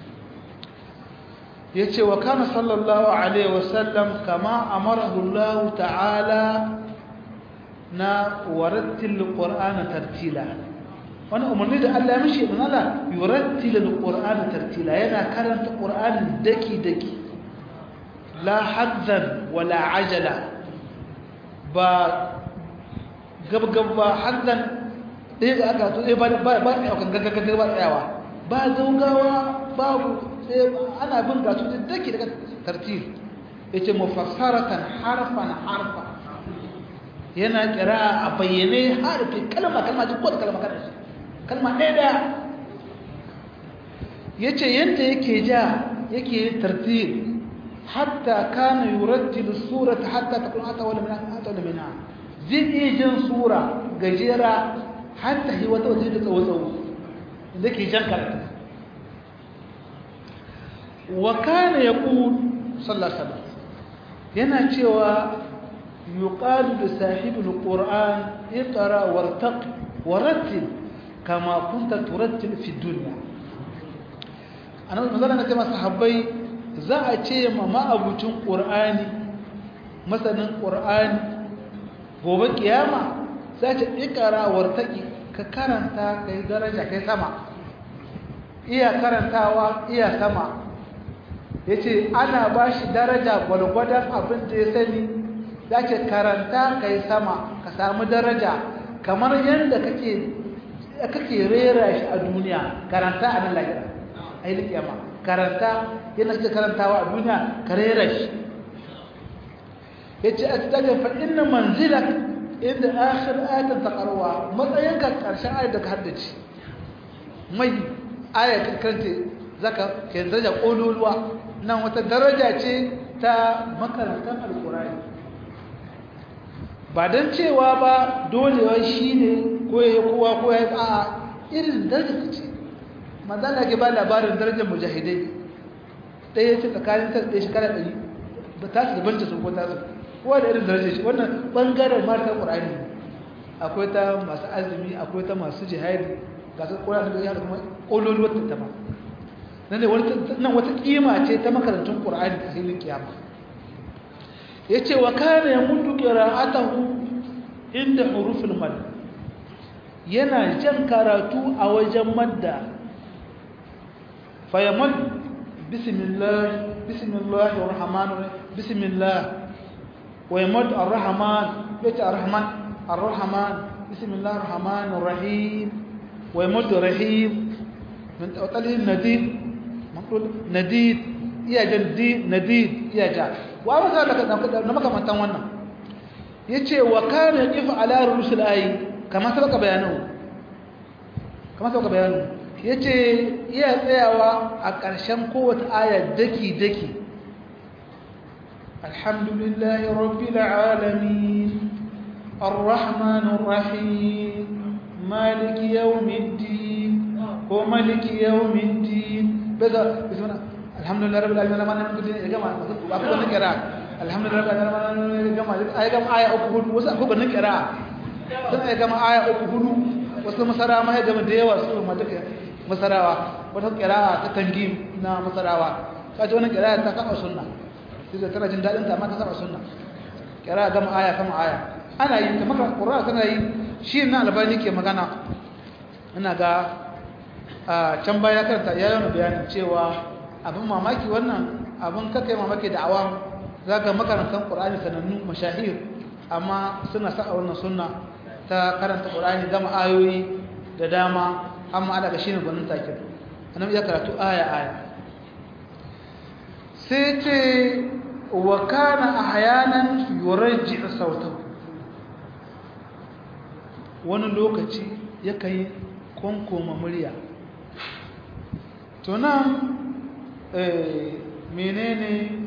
ya ce wa kana sallallahu alaihi wasallam kama amarahullahu ta'ala na warattil qur'ana tartila wani umarni da Allah ya mishi ibn Allah yurattil qur'ana tartila yana karanta qur'ani daki daki la hazzan wala ajala ba gabgab ba hazzan dai ga aka to ba ba ba kan gaggaga ba tsayawa ba zaugawa babu sai ana bin gasu daki daga tartil yace mufassaratan harfan harfan yana kira a bayyane harfi kalma kalma duk wata kalma kada kalma ɗaya da ya ce yadda yake ja yake tartil hatta kana yurattilu surata hatta takun hata wala min hata wala minha zai iya jin sura gajera hatta hi wata wata da tsawo tsawo inda ke jan karatu wa kana yaqul sallallahu alaihi wasallam yana cewa يقال لصاحب القرآن اقرأ وارتق ورتل كما كنت ترتل في الدنيا أنا مثلا كما صحابي za a ce ma ma'abucin ƙur'ani masanin ƙur'ani gobe kiyama za ce ikara wartaki ka karanta ka yi daraja kai sama iya karantawa iya sama yace ana bashi daraja gwalgwadon abin da ya sani zake karanta kai sama ka samu daraja kamar yanda kake kake rera shi a duniya karanta a nan lahira ai kiyama karanta yana kake karantawa a duniya ka rera shi yace astaghfir fa inna manzilak inda akhir ayatin taqarwa matsayinka karshen ayat da ka haddace mai ayat karanta zaka ke daraja kololuwa nan wata daraja ce ta makarantar alqur'ani ba dan cewa ba dolewa shine ko yayi kowa ko yayi a irin daraja ce manzala ke ba labarin darajar mujahidai ɗaya ce tsakanin ta ɗaya shekara ɗari ba ta su dabanta su ko ta su kowa da irin darajar shi wannan ɓangaren mata ƙur'ani akwai ta masu azumi akwai ta masu jihadi ga su ƙur'ani da yadda kuma ƙololuwar ta ma nan wata ƙima ce ta makarantun ƙur'ani a filin kiyama ya ce wa kane ya mutu ƙira'atahu inda hurufin mad yana jan karatu a wajen madda fayamad bismillah bismillah ar-rahman bismillah ويمد الرحمن بيت الرحمن الرحمن بسم الله الرحمن الرحيم ويمد الرحيم من وطله النديد مقول نديد يا جدي نديد يا جا وأما ذلك نما كما تان wannan yace wa kana yaqif ala rusul ayi kama sabaka bayanu kama sabaka bayanu yace iya tsayawa a ƙarshen kowace aya daki daki الحمد لله رب العالمين الرحمن الرحيم مالك يوم الدين وملك يوم الدين بذا بسمنا الحمد لله رب العالمين ما نقول يا جماعه اكو نقرا الحمد لله رب العالمين يا جماعه اي كم ايه اكو hudu wasu akwai ganin kira sun ai gama aya uku hudu wasu masara ma ya gama da yawa su ma duka masarawa wata kira ta tangim na masarawa kaje wannan kira ta kaba sunna sai tana jin dadin ta amma ta saba sunna kira gama aya kama aya ana yi ta maka qur'ani tana yi shi na albani ke magana ina ga a can baya karanta ya yi bayanin cewa abin mamaki wannan abin kaka yi mamaki da awam za ga makarantar qur'ani sanannu mashahir amma suna sa wannan sunna ta karanta qur'ani gama ayoyi da dama amma ana ga shine gwanin take annabi ya karatu aya aya sai ce wa kana ahyanan yurajji sautahu wani lokaci yakan yi konkoma murya to nan menene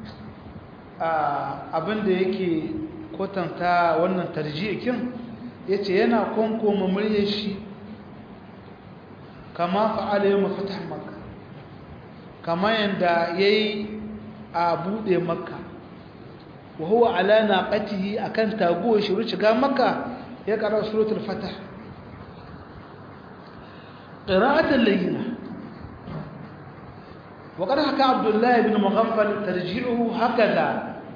abinda yake kwatanta wannan tarjikin yace yana konkoma muryar shi kama fa'ala yau mafatah makka kama yanda yayi a bude makka wa huwa ala naqatihi akan taguwar shi shiga makka ya kara suratul fatah qira'atan layyina wa qad haka abdullah ibn mughaffal tarji'uhu hakaza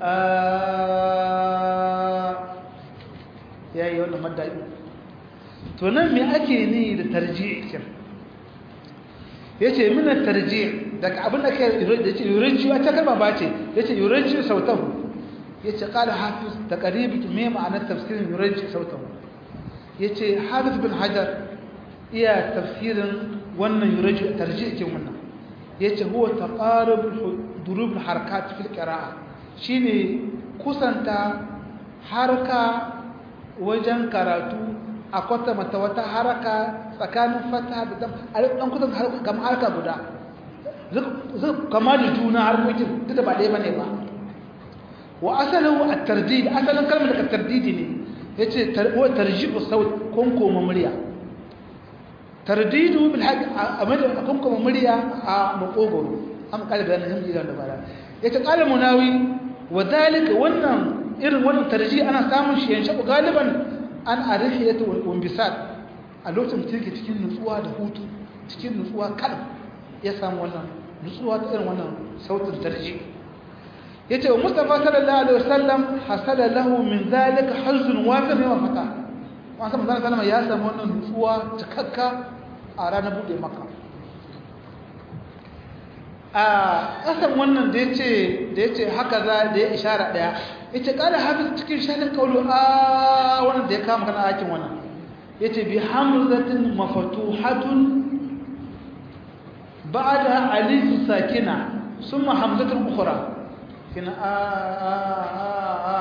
yayi wannan madda to nan me ake ni da tarji'i kin yace min at-tarji' daga abin da kai yace yurinci wata kalma ba ce yace yurinci sautahu yace qala hafiz taqrib me ma'anar tafsirin yurinci sautahu yace hafiz bin hajar iya tafsirin wannan yurinci tarji' kin wannan yace huwa taqarub durub al-harakat fi al-qira'a shine kusanta harka wajen karatu a kwata mata wata haraka tsakanin fata da dam a ɗan kusan kamar harka guda zai kama da juna harkokin duk da ba ɗaya ba ne ba wa asalin a tardidi asalin kalmar daga tardidi ne ya ce wa tarjibu sau kunkoma murya tardidu bil haƙi a kunkoma murya a makogoro an ƙara bayanin yin gidan da bara ya ce ƙala munawi wa zalika wannan irin wannan tarji ana samun shi yanshi galiban an arifiyatu wal inbisat a lokacin da yake cikin nutsuwa da hutu cikin nutsuwa kalam ya samu wannan nutsuwa ta irin wannan sautin tarji yace wa mustafa sallallahu alaihi wasallam hasala lahu min zalika hazun wafir wa fata wa san manzo sallallahu ya samu wannan nutsuwa cikakka a ranar bude makka a kasan wannan da yace da yace haka za da ya ishara daya yace kala hafiz cikin shanin kaulu a wannan da ya kama kana hakin wannan yace bi hamzatin maftuhatun ba'da alif sakina thumma hamzatun ukhra kina a a a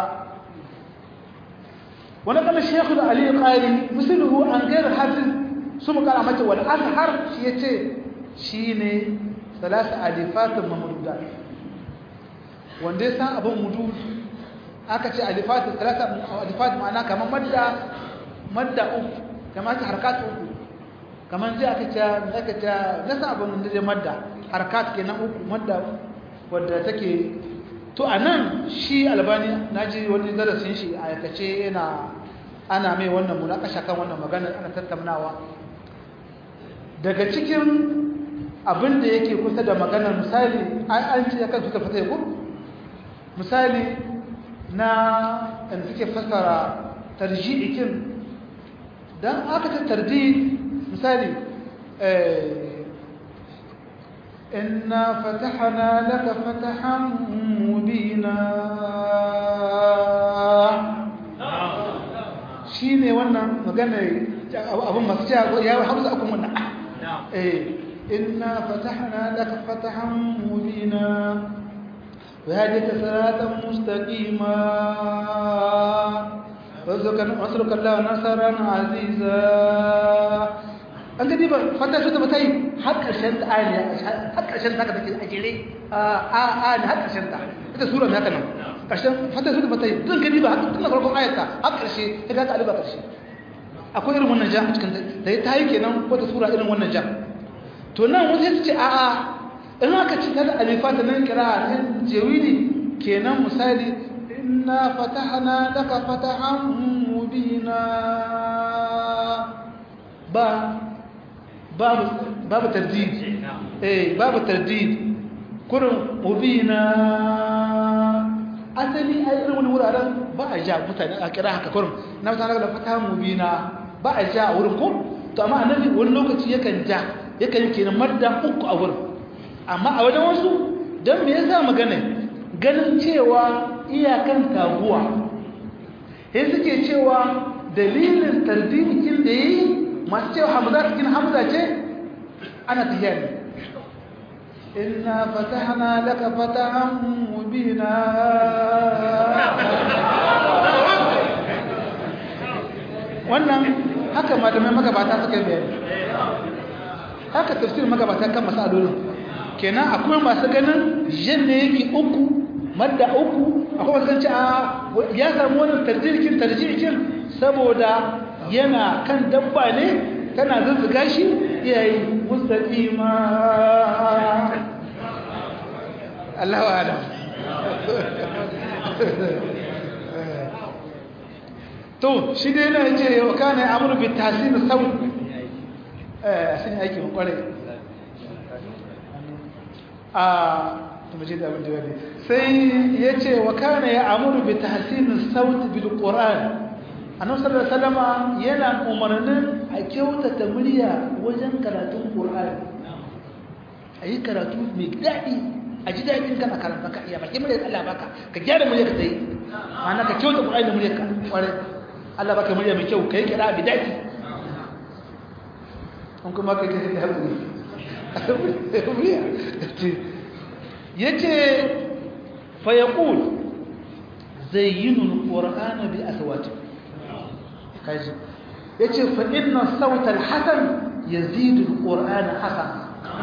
wani kana shekhu da ali qari misluhu an gair hafiz thumma qala mata wal azhar shi yace shine ثلاث alifat mamdudat wanda ya san abin mudud aka ce alifat talata alifat ma'ana kamar madda madda uku kamar ta harkat uku kamar zai aka ce aka ce nasa abin da zai madda harkat kenan uku madda wadda take to anan shi albani naji wani darasin shi a aikace yana ana mai wannan munakasha kan wannan magana ana tattaunawa daga cikin abin da yake kusa da maganar misali an ce yakan suka fata yako misali na in suke fasara tarji'ikin don aka ta tarji misali inna fatahana laka fatahan mubina shi ne wannan maganar abin masu cewa ya hamza akun wannan إنا فتحنا لك فتحا مبينا وهديك صراطا مستقيما واسرك الله نصرا عزيزا an gani ba fata su ta bata yi har ƙarshen ta ayi har ƙarshen ta ka take a jere a a ne har ƙarshen ta ita sura mai haka nan ƙarshen fata su ta bata yi don gani ba tun da farkon ayata har ƙarshe ya ga ta aliba ƙarshe akwai irin wannan ja a cikin ta ta yi kenan wata sura irin wannan ja to nan wata ta ce a'a in aka ci ta da alifata nan kira nan jawidi kenan misali inna fatahna laka fatahan mubina ba babu babu tardid eh babu tardid kurin mubina asali a irin wani wuraren ba a ja mutane a kira haka kurin na mutane da fatahan mubina ba a ja a wurin ko to amma annabi wani lokaci yakan ja yakan kenan madda uku a wurin amma a wajen wasu don me yasa magana ganin cewa iyakan taguwa sai suke cewa dalilin tardikin da yi masu cewa hamza cikin hamza ce ana tafiya ne inna fatahna laka fatahan mubina wannan haka malamai magabata suka yi bayani haka tafsir magabata kan masalolin kenan akwai masu ganin jan ne yake uku madda uku akwai masu ganci a ya samu wani tarjirkin tarjirkin saboda yana kan dabba ne tana zuzzuga shi yayi mustaqima Allah wa alam to shi dai yana ce wa kana amru bi tahsin saut eh sun aiki mun kware a to mu je da abin da wani sai yace wa kana ya amru bi tahsin saut bil qur'an annabi sallallahu alaihi wasallam yana umarnin a kyautata murya wajen karatun qur'ani ayi karatu mai dadi a ji dadin kana karanta ka iya baki murya Allah baka ka gyara murya ka sai ma'ana ka kyauta qur'ani da murya ka kware Allah baka murya mai kyau kai kira bi dadi an kuma kai kai da hakuri yace fa yaqul zayyinu alqur'ana bi aswatikum kaji yace fa inna sawta alhasan yazidu alqur'ana hasan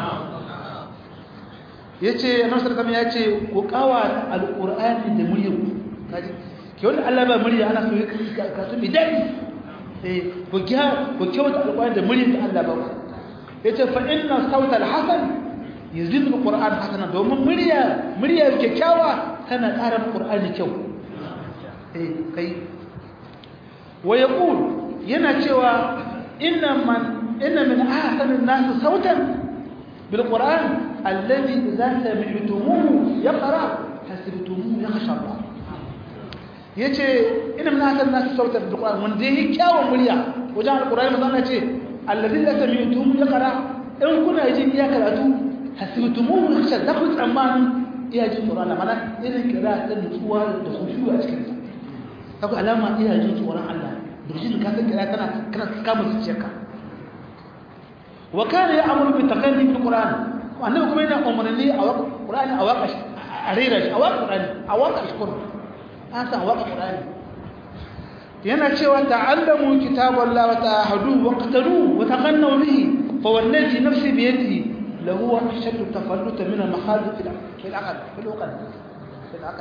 yace annabi sallallahu alaihi yace ku kawa alqur'ani da muryar kaji ke wanda Allah ba murya ana so ka su bi dadi eh ku ga ku kyauta alqur'ani da muryar da Allah ba yace fa inna sawta alhasan yazidu alqur'ana hasana domin murya murya kyakkyawa tana ƙara alqur'ani kyau eh kai ويقول ينا cewa inna man inna min ahsani an-nas sautan bil qur'an alladhi idza sami'tumuhu yaqra hasibtumuhu yakhsha Allah yace inna min ahsani an-nas sautan bil qur'an wanda yake kyawun murya wajen al-qur'ani manzo Allah ce alladhi idza sami'tumuhu yaqra in kuna jin ya karatu hasibtumuhu yakhsha za ku tsammanin iya jin tsoron Allah mana irin kira ta nutsuwa da khushu a cikin sa kaga alama iya jin tsoron Allah dukkan ka san kira tana kana kama zuciyarka wa kana ya'muru bi taqalli fil qur'an annabi kuma yana umarni a waka qur'ani a waka a rera shi a waka qur'ani a waka shukuru an san waka qur'ani yana cewa ta'allamu kitaballahi wa ta'ahadu wa qatalu wa taqannu bihi fa wallazi nafsi bi yadihi lahu ashaddu tafalluta min al-mahadith fil aql fil aql fil aql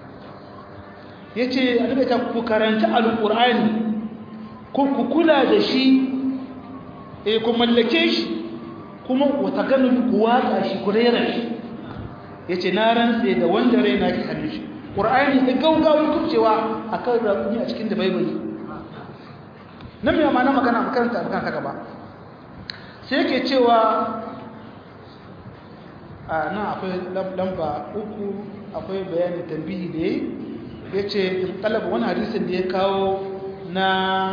yace annabi ta ku karanta al-qur'ani ko ku kula da shi eh ku mallake shi kuma wata ganin ku watsa shi ku rera shi yace na rantse da wanda raina ke hannun shi qur'ani da gaugawa kubcewa akan rakuni a cikin da baibali nan me ma'ana magana makaranta magana ta gaba sai yake cewa a nan akwai lamba uku akwai bayani tambihi da yayi yace in talaba wani hadisin da ya kawo na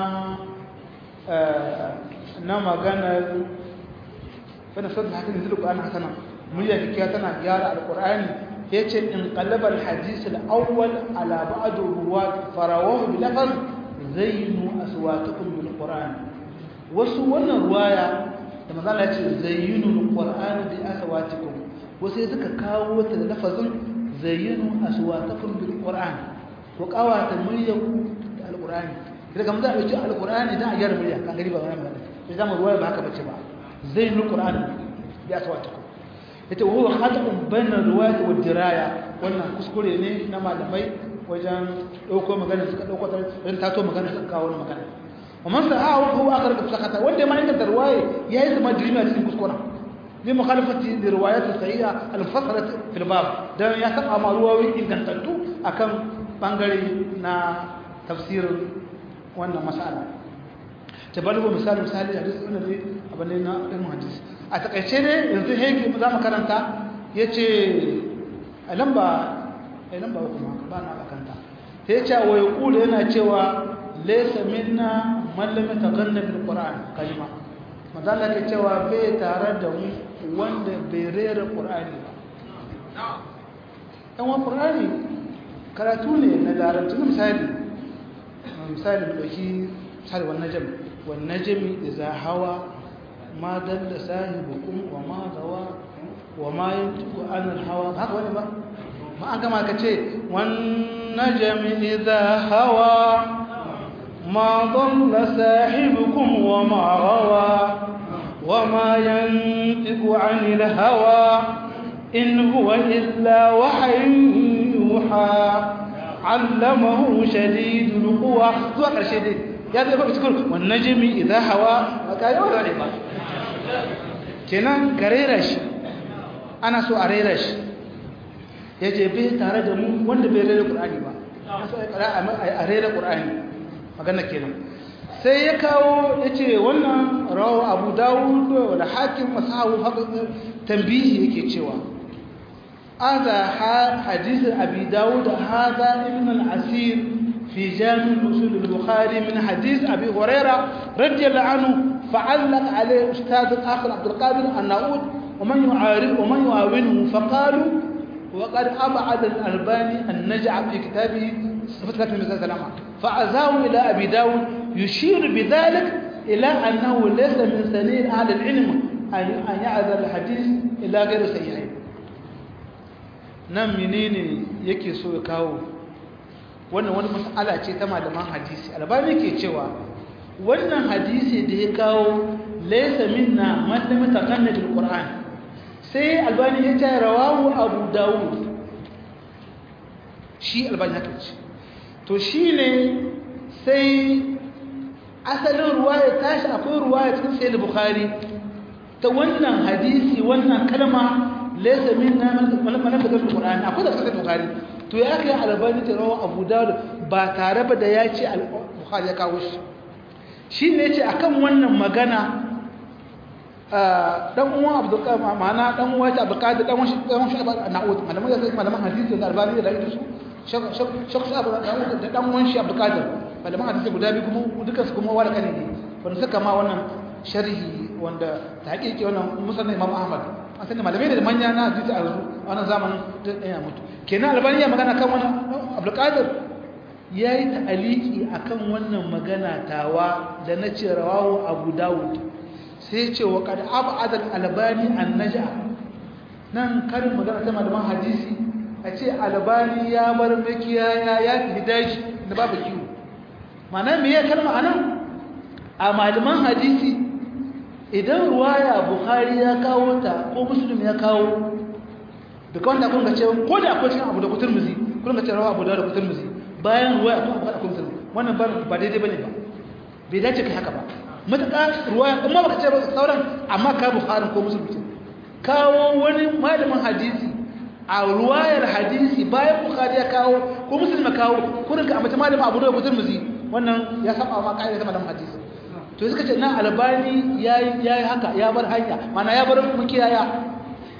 na maganar wani sadda haka ne zuluku ana hasana murya kikiya tana gyara alkur'ani ya ce in kalabar hadisul awwal ala ba'adu ruwa farawahu bi lafaz zayyinu aswatakum bil qur'an wasu wannan ruwaya da manzala ya ce zayyinu bil qur'an bi aswatikum wasu suka kawo ta da lafazin zayyinu aswatakum bil qur'an ko kawata muryanku da alkur'ani daga mun za a ɗauki alkur'ani dan a gyara murya kan gari ba wannan ba sai zama ruwaya ba haka bace ba زي القرآن بأصواتكم yace wa huwa khata'un bayna riwayat wa diraya wannan kuskure ne na malamai wajen dauko magana suka dauko ta dan tato magana suka kawo magana wa man sa'a huwa akhar ka sakata wanda ma inda riwaya yayi zama dirimi a cikin kuskura li mukhalafati li riwayat sahiha al fasrat fil bab dan ya saba ma ruwayoyi ingantattu akan bangare na tafsirin wannan mas'ala tabalugo misali misali hadisi wannan dai abin na ilmin hadisi a takaice ne yanzu heke za mu karanta yace a lamba a lamba kuma ba na bakanta sai yace wa yaqulu yana cewa laysa minna man lam yataghanna bil qur'an kalima madalla ke cewa bai tare da mu wanda bai rera qur'ani ba dan wa qur'ani karatu ne na larabci misali misali mu dauki misali wannan jami'a والنجم إذا هوى ما دل صاحبكم وما غوى وما ينطق عن الهوى هذا ولا ما ما أنك ما كتشي والنجم إذا هوى ما ضل صاحبكم وما غوى وما ينطق عن الهوى إن هو إلا وحي يوحى علمه شديد القوى ذو شديد ya zai faɗi cikin wannan jimi idan hawa a kayan wata ne ba kenan ka rera shi ana so a rera shi ya ce bai tare da mu wanda bai rera ƙur'ani ba a rera ƙur'ani magana kenan sai ya kawo ya ce wannan rawa abu dawud da hakim masahu tambihi yake cewa هذا حديث أبي داود هذا ابن العسير في جامع أصول البخاري من حديث أبي هريرة رضي الله عنه فعلق عليه أستاذ آخر عبد القادر النعود ومن يعارض ومن يعاونه فقالوا وقد أبعد الألباني النجع في كتابه صفة كتاب المزاد الأمع فعزاه إلى أبي داود يشير بذلك إلى أنه ليس من سنين أهل العلم أن يعذر الحديث إلى غير سيئين nan menene yake so ya kawo wannan wani mas'ala ce ta malaman hadisi albani ke cewa wannan hadisi da ya kawo laysa minna man lam yataqanna bil qur'an sai albani ya ce rawahu abu dawud shi albani haka ce to shine sai asalin ruwaya tashi akwai ruwaya cikin sahih bukhari ta wannan hadisi wannan kalma laysa minna man lam yataqanna bil qur'an akwai da sahih bukhari to ya kai albani ta rawa abu dawud ba tare ba da ya ce al-bukhari ya kawo shi shi ne ce akan wannan magana dan uwan abdulkadir ma'ana dan uwan shi abdulkadir dan uwan shi dan uwan shi na'ud malaman da malaman hadisi da albani da ita su shakku abu da dan uwan shi abdulkadir malaman hadisi guda biyu kuma dukan su kuma wala kane ne wanda suka ma wannan sharhi wanda ta hakiki wannan musanna imam ahmad an sani malamai da manya na hadisi a yanzu a wannan zamanin da ɗaya mutu kenan albani ya magana kan wani abdulkadir ya yi ta'aliki a kan wannan magana tawa da na ce rawawo abu dawud sai ce wa kada abu adal albani an naja nan karin magana ta malaman hadisi a ce albani ya bar makiyaya ya fi daji da babu kiwo mana me ya kalma a nan a malaman hadisi idan ruwaya bukhari ya kawo ta ko muslim ya kawo da kawai da kun ga cewa ko da akwai cikin abu da kutur muzi kun ga cewa abu da kutur muzi bayan ruwaya ko akwai akwai muslim wannan ba ba daidai bane ba bai dace kai haka ba mutaka ruwaya amma baka ce ba sauran amma ka bukhari ko muslim ce kawo wani malamin hadisi a ruwayar hadisi bayan bukhari ya kawo ko muslim ya kawo kurin ka amma malamin abu da kutur muzi wannan ya saba ma kaida ta malamin hadisi to suka ce nan albani yayi yayi haka ya bar hanya mana ya bar mukiyaya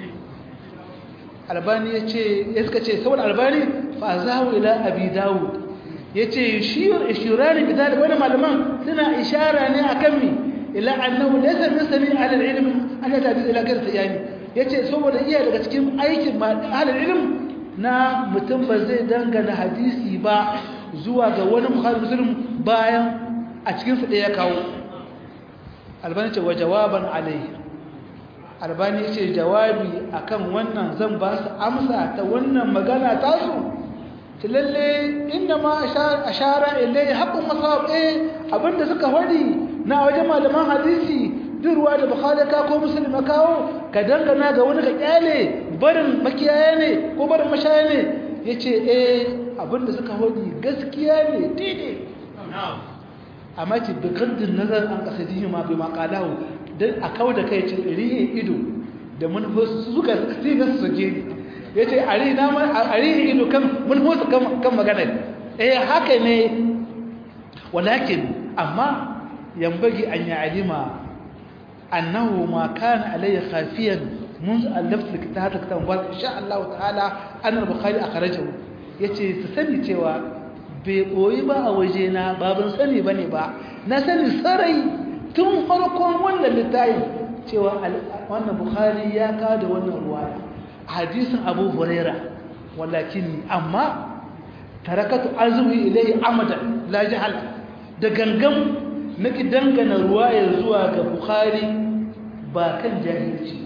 albani ya ce ya suka ce saboda albani fa zahu ila abi dawud ya ce shirani bi dalil wani malaman suna ishara ne akan mi ila annahu laysa min sami ahli al-ilm an yatabi ila gar tayani yace saboda iya daga cikin aikin ahli al-ilm na mutum ba zai dangana hadisi ba zuwa ga wani bukhari muslim bayan a cikin su ya kawo albani ce wa jawaban alayhi albani ce jawabi akan wannan zan ba su amsa ta wannan magana tasu ta lalle inda ma ashara ilai haƙun masawab eh abinda suka faɗi na wajen malaman hadisi duk ruwa da bukhari ka ko muslim ka kawo ka dangana ga wani ka kyale barin makiyaya ne ko barin mashaya ne yace eh abinda suka faɗi gaskiya ne daidai amma ce bi gaddin nazar an kasadihi ma bi maqalahu dan a kawo da kai ce rihe ido da manufarsu su suka sai ga su soke ni ya ce a rihe ido kan manufarsu kan magana eh haka ne walakin amma yambagi an yi alima annahu ma kana alayya khafiyan منذ ألفت الكتاب الكتاب مبارك إن شاء الله تعالى أن البخاري أخرجه yace su sani cewa bai koyi ba a wajena ba ban sani bane ba na sani sarai tun farkon wannan littafin cewa wannan bukhari ya kada wannan ruwaya hadisin abu huraira walakin amma tarakatu azumi ilayhi amadan la jahal da gangan naki dangana ruwaya zuwa ga bukhari ba kan jahilci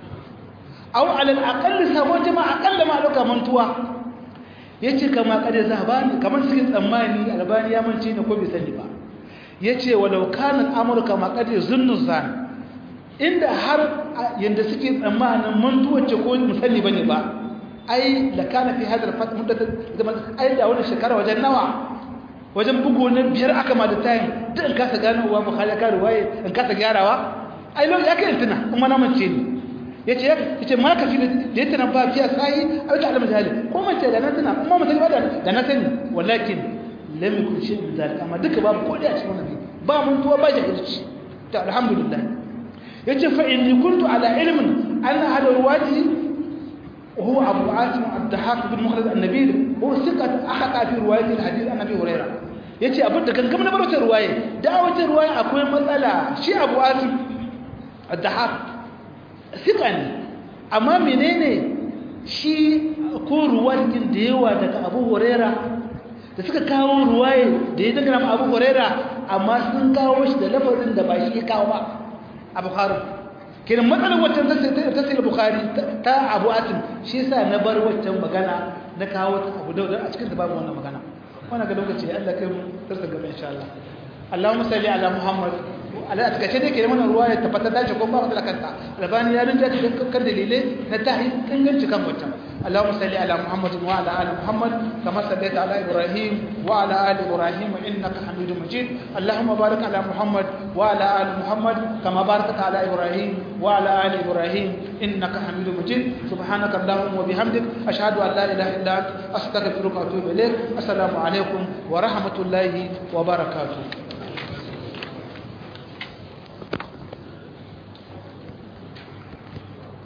aw ala al-aqall sabo jama'a aqalla ma loka mantuwa yace kama kada zabani kamar suke tsammani albani ya mance ne ko bai sani ba yace walau kana al-amru kama kada zunnu zan inda har yanda suke tsammanin mantuwa ce ko musalli bane ba ai la kana fi hadal fat muddat zaman ai da wannan shekara wajen nawa wajen bugu na biyar aka ma da tayin duk in kasa gano wa bukhari ka ruwaye in kasa gyarawa ai lokacin aka tuna kuma na mance ni yace yace ma ka fi da yace na ba fiya sai ai ta alama jahili ko mace da na tuna kuma mace ba da na sani walakin lam yakun shi min zalika amma duka babu kodi a cikin wannan ba mun tuwa ba jahilci ta alhamdulillah yace fa inni kuntu ala ilmin anna hada ruwati وهو أبو عاصم الضحاك بن مخرج النبيل هو ثقة أخطأ في رواية الحديث عن أبي هريرة yace abin da kankan na barwata ruwaye da wata ruwaye akwai matsala shi Abu Asim ad-Dahab sika ne amma menene shi ko ruwayin da yawa daga Abu Huraira da suka kawo ruwaye da ya dangana Abu Huraira amma sun kawo shi da lafazin da ba shi ya kawo ba a Bukhari kenan matsalar waccan ta sai Bukhari ta Abu Asim shi yasa na bar waccan magana na kawo ta Abu Dawud a cikin da babu wannan magana wannan ga lokaci Allah kai mu tarsa gaba insha Allah Allahumma salli ala Muhammad ala a takace dai ke mana ruwa ya tabbatar da ko ba matsala kanta albani ya rinja da kan dalilai na tahi inganci kan wata Allahumma salli ala Muhammad wa ala ali Muhammad kama sallaita ala Ibrahim wa ala ali Ibrahim innaka Hamidum Majid Allahumma barik ala Muhammad wa ala ali Muhammad kama barakta ala Ibrahim wa ala ali Ibrahim innaka Hamidum Majid subhanaka Allahumma wa bihamdik ashhadu an la ilaha illa anta astaghfiruka wa atubu ilaik assalamu alaikum wa rahmatullahi wa barakatuh